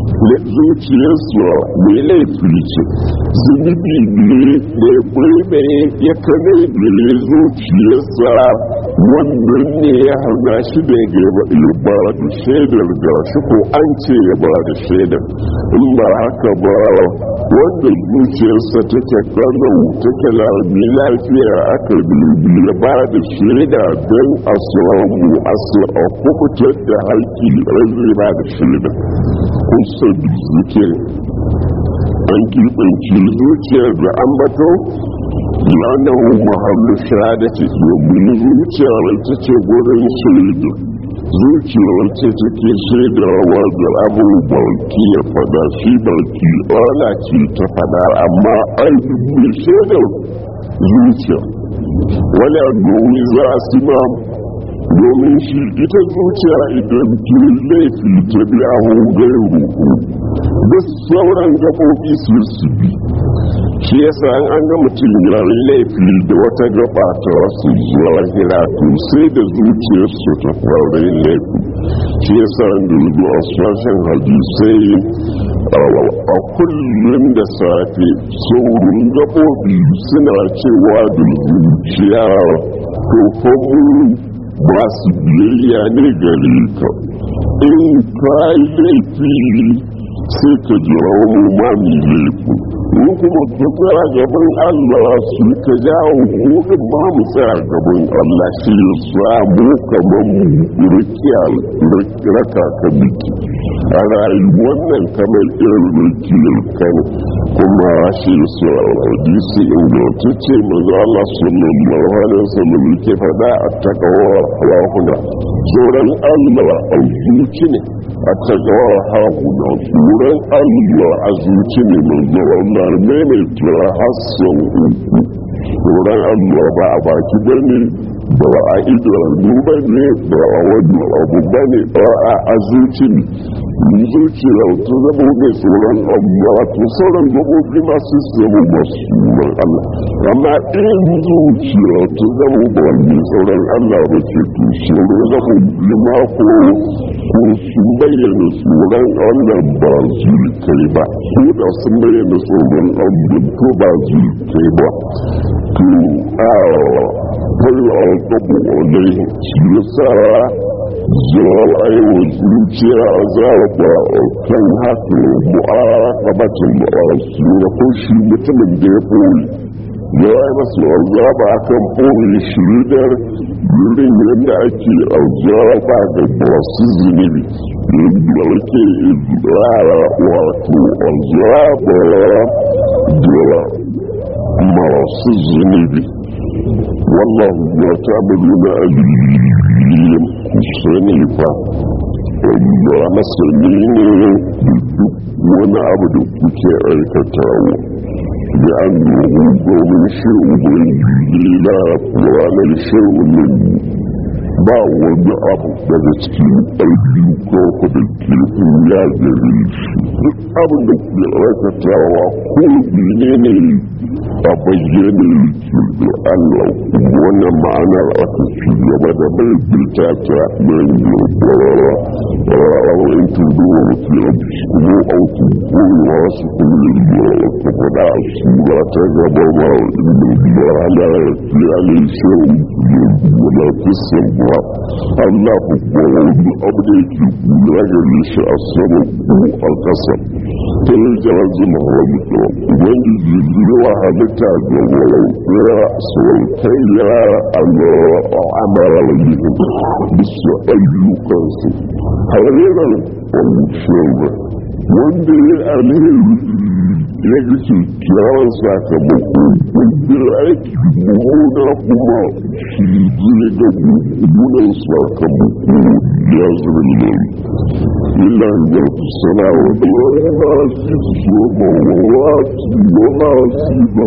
zuciyarsu mai laifi ce zunubi ne da ya ɓoye ya kane gare zuciyarsa wannan ne ya hana shi da ya ba da shaidar da shi ko an ce ya ba da shaidar in ba haka ba wanda zuciyarsa take kallon take lami lafiya aka ya ba da shaida don a samu a kukutar da haƙi zai ba da shaida kusa da zuke an kirɓanci zuciyar da an bato lanahu mahallu shahadati domin zuciyar ita ce gurin shaida zuciyar ce take shaidawa da abubuwan ki ya fada shi barki ana ce ta fada amma an yi shaidar zuciya wani domin za a sima domin shi ita zuciya idan kin laifi ta biya hungar ruhu da sauran gaɓoɓi su su bi shi yasa an an ga mutum ya laifi da wata gaba ta wasu zuwa hiratu sai da zuciyar su ta fara laifi shi yasa an dubu a sashen hadisai a kullum da safe saurin gaɓoɓi suna cewa da zuciya to kuma masu biyayya ne gare ka in ka yi laifi sai ka jira wani mami laifi mu kuma ka tsara gaban Allah su ka jawo hudun ma mu tsara gaban Allah shi ya samu kamar mu rikiya raka ka biki a rayuwar nan kamar irin rikiyar kan kuma shi su hadisi ingantacce manzo Allah sallallahu alaihi wasallam ke faɗa a takawa rahuna tsoron Allah a zuci ne a takawa rahuna tsoron Allah a zuci ne manzo Allah ne mai tura hassan uku tsoron Allah ba a baki bane ba a idanu ba ne ba a wani abu ba ne ba a zuci ne zuciya ta zama mai tsoron Allah to sauran gabobi masu zama masu tsoron Allah amma in zuciya ta zama ba mai tsoron Allah ba ke to tsoro zama lima ko ko sun bayyana tsoron Allah ba kai ba ko da sun bayyana tsoron Allah ko ba kai ba to a kwallo a gabo wadai shi yasa zuwa aiwa zuciya a zaraba kan haka mu'arakabatin mu'arasu da ko shi mutumin da ya ɓoye ya yi masu azaba a kan ɓoye shiridar wurin yadda ake azaba da masu zunubi yadda ake rara wato azaba da masu zunubi والله ما تعملون أجلين كساني فا الله مسلمين وانا عبد كتي aikatawo لأنه قوم شيء لا وعلى الشيء من ba wani abu daga cikin ɗauki ko kudin kirkin ya gari shi duk abin da ke aikatawa ko ne ne a bayyane da Allah wannan ma'anar aka ci gaba da bai bilta ta mai yobarara rawa in tudu wa mafi rabu kuma auku kowa su kuma yobarara ta faɗa a sura ta gaba ma inda yobarara ya fi alai shirin yobarara fi sabba Allah ku kowa wani abu da yake kula gare shi a sama ko a ƙasa ta yi jara zama wani ɗan ubangiji zuwa halitta ga walau ya sautai ya amara wajen bisa ayyukansu harirar wani shirya wanda ya alheri ya ga kyakkyawar sakamako wanda ya aiki mummuna kuma shi zai ga mummunan sakamako ya zama ne illa da ku sana wa wani ba su so ma wa su ma su ma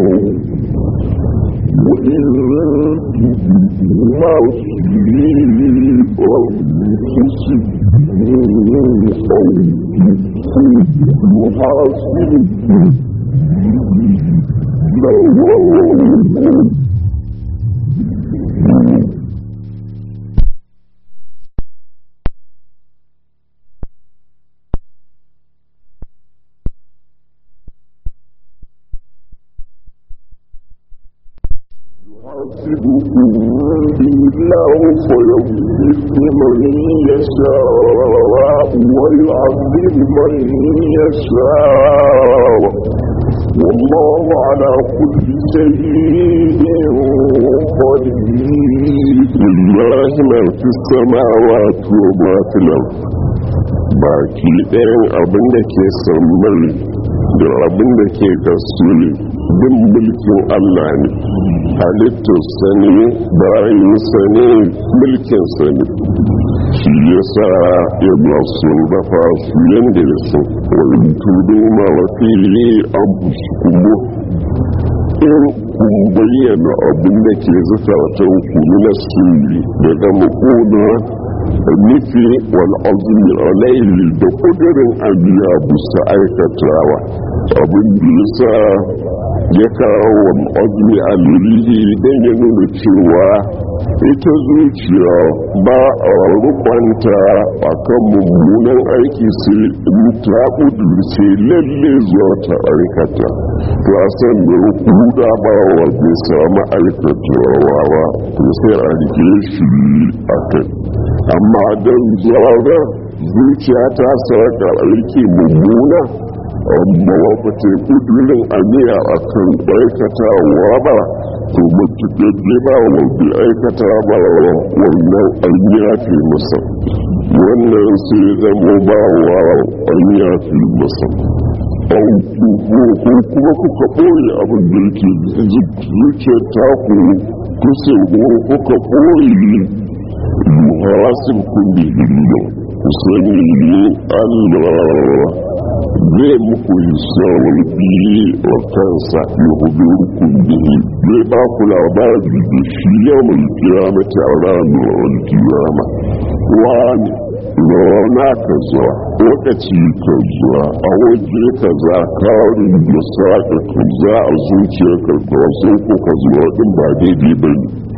الله فيغفر من يشاء ويعذب من يشاء والله على كل شيء قدير لله ما في السماوات وما في الأرض baki ɗayan abin da ke sammai da abin da ke kasuri bin mulkin Allah ne halittar sani bayan sani mulkin sani shi ya sa ya masu dafa su yadda ya so wani tudu ma wafili an kuma in kun bayyana abin da ke zukatan kunu na sirri daga makona nufi wani azumi alaili da kudurin abiya bisa aikatawa abin da ya sa ya kawo wani azumi alaili don ya nuna cewa ita zuciya ba a rukwanta a kan mummunan aiki sai in ta kudurce lalle zuwa ta aikata to a san da rukuda ba wa bai samu aikatawa ba to sai a rike shi a kai amma don zuwa zuciya ta sarka aiki mummuna amma wata ta yi kudurin aniya a kan aikatawa ba to matuƙaƙe ba wa bai aikata ba wannan aniya fi masa wannan sai zama ba wa aniya fi masa ko kuma kuka ɓoye abin da yake zuciyar taku kusa kuka ɓoye muhasib kun da hillo ku sani ne allah zai muku hisawar biye wa kansa ya hudu rukun bihi zai ba ku labari da shi yawon kiyamata a ranar kiyama wani rana ka zuwa lokaci ka zuwa a waje ka za karin da saka ka za a zuciya ka ga wasu ko ka zuwa din ba daidai ba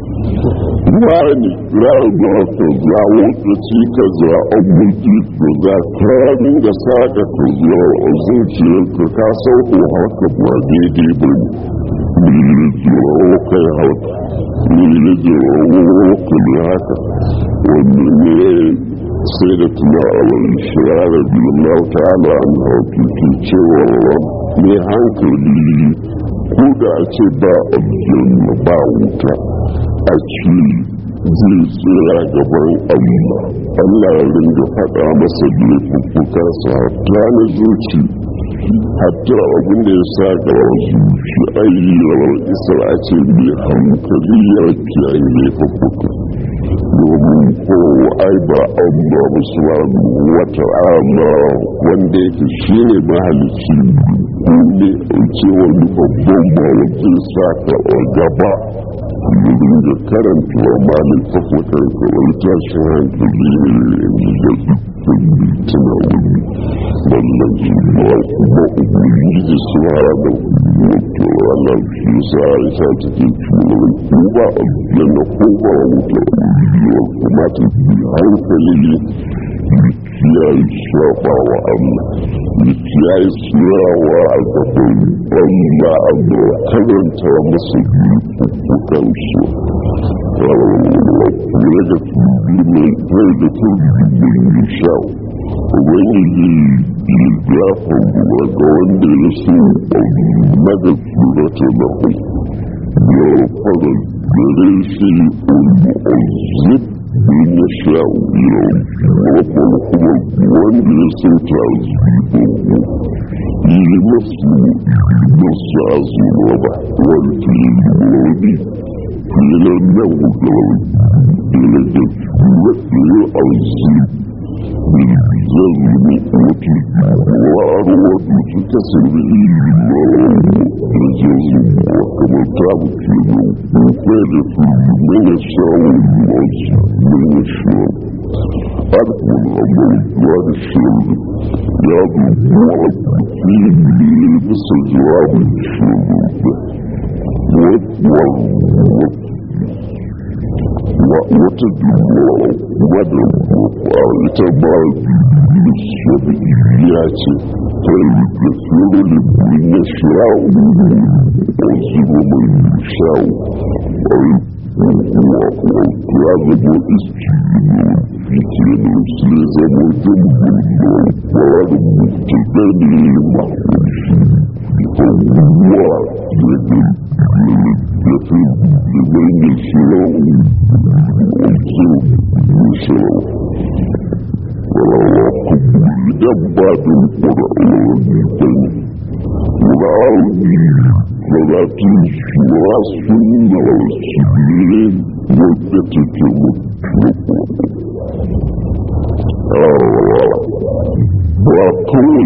ne wani ranar ka za lokaci ka za a mulki ka za karin da saka ka zuwa a zuciya ka ka sauko haka ba daidai ba ne ne zuwa kai haka ne zuwa kai haka wannan ne sai da tuna a wani shirarar bilin ta'ala an hautuki cewa mai hankali ko da a ce ba aljanna ba wuta a ce zai tsira gaban allah allah ya ringa faɗa masa laifuffuka sa hatta na zuci hatta abin da ya sa gaba zuci ayyar isra a ce mai hankali ya kiyaye laifuffuka domin ko ai ba Allah musulman wata ama wanda yake shi ne mahalicci ne ce wani babban mawakin saka a gaba domin da karanta wa malin tafakar kawai tashin hankali ne da dukkan tuna wani wannan jimawa kuma ubangiji su hara da wato Allah shi sa ya sa cikin cikin ko ba aljanna ko ba wuta yiwuwar kuma ta bi hankali kiyaye shafa wa Allah da kiyaye tsayawa a gaban Allah a da karanta masa bukukan su kura da tudu mai kai da tudu mai yi sha'u ubangiji ya gafa ruwa ga wanda ya so na da surata na hu ya fara gare shi ul-mu'azzib in ya sha'u ya wakon kuma wanda ya so ta zuwa yi masu masu azuwa ba wani filin filan nan gudanar da da fiye azzib بالجزم وأروض تكسر الجزم وكما تعبت وكالة من الشاو من الشاو أعرف من الله وعد الشاو يعد الوعد فيه بس جواب الشاو wata dubuwa wadda ita ba ya ce ta yi da tsoro da burin ya shirawo wasu mai shawo a yi kuwa ya zabo iski fice da wasu ya zama jan bulbuwa kwara da mutu da ne makonshi abubuwa da da ya fi da bayan shirawo dabbadin ƙura'uwa ƙura'uwa wadatu shura sun da wasu ne wadda take mutu ba kawai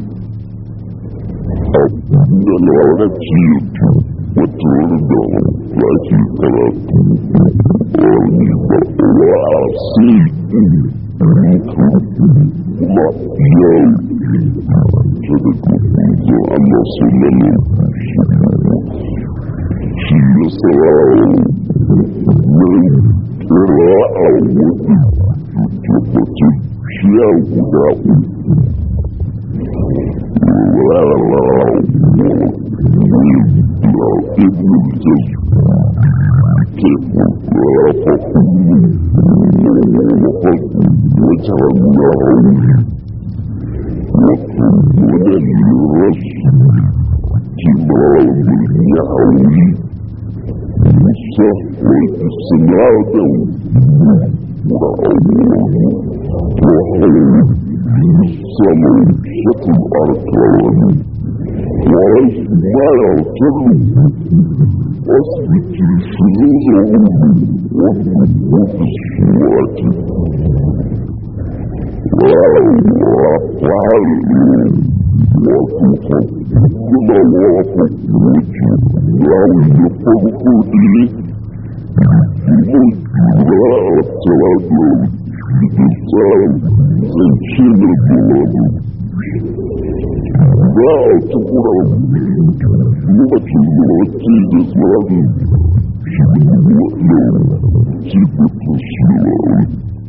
da larabci wata wani da ake karatu wani ba wasi kuma yau ta da kuku Allah sallallahu shi ya sauraro mai kira a wani tabbatin shi ya guda uku ابن الجزء كيف رافقوا وجعلناه وكنا كمال يعوي مصحوة سنادا وحول السماء شكل أركان وريث ما يعتبر أثبت الشذوذ والنبوة الصورة وأفعال وتقدم وتخرج لو يفرق إليه المجرى التواضع بإنسان زنشين البلاد لا تقرأ لغة الوقت الإسلام صفة السلام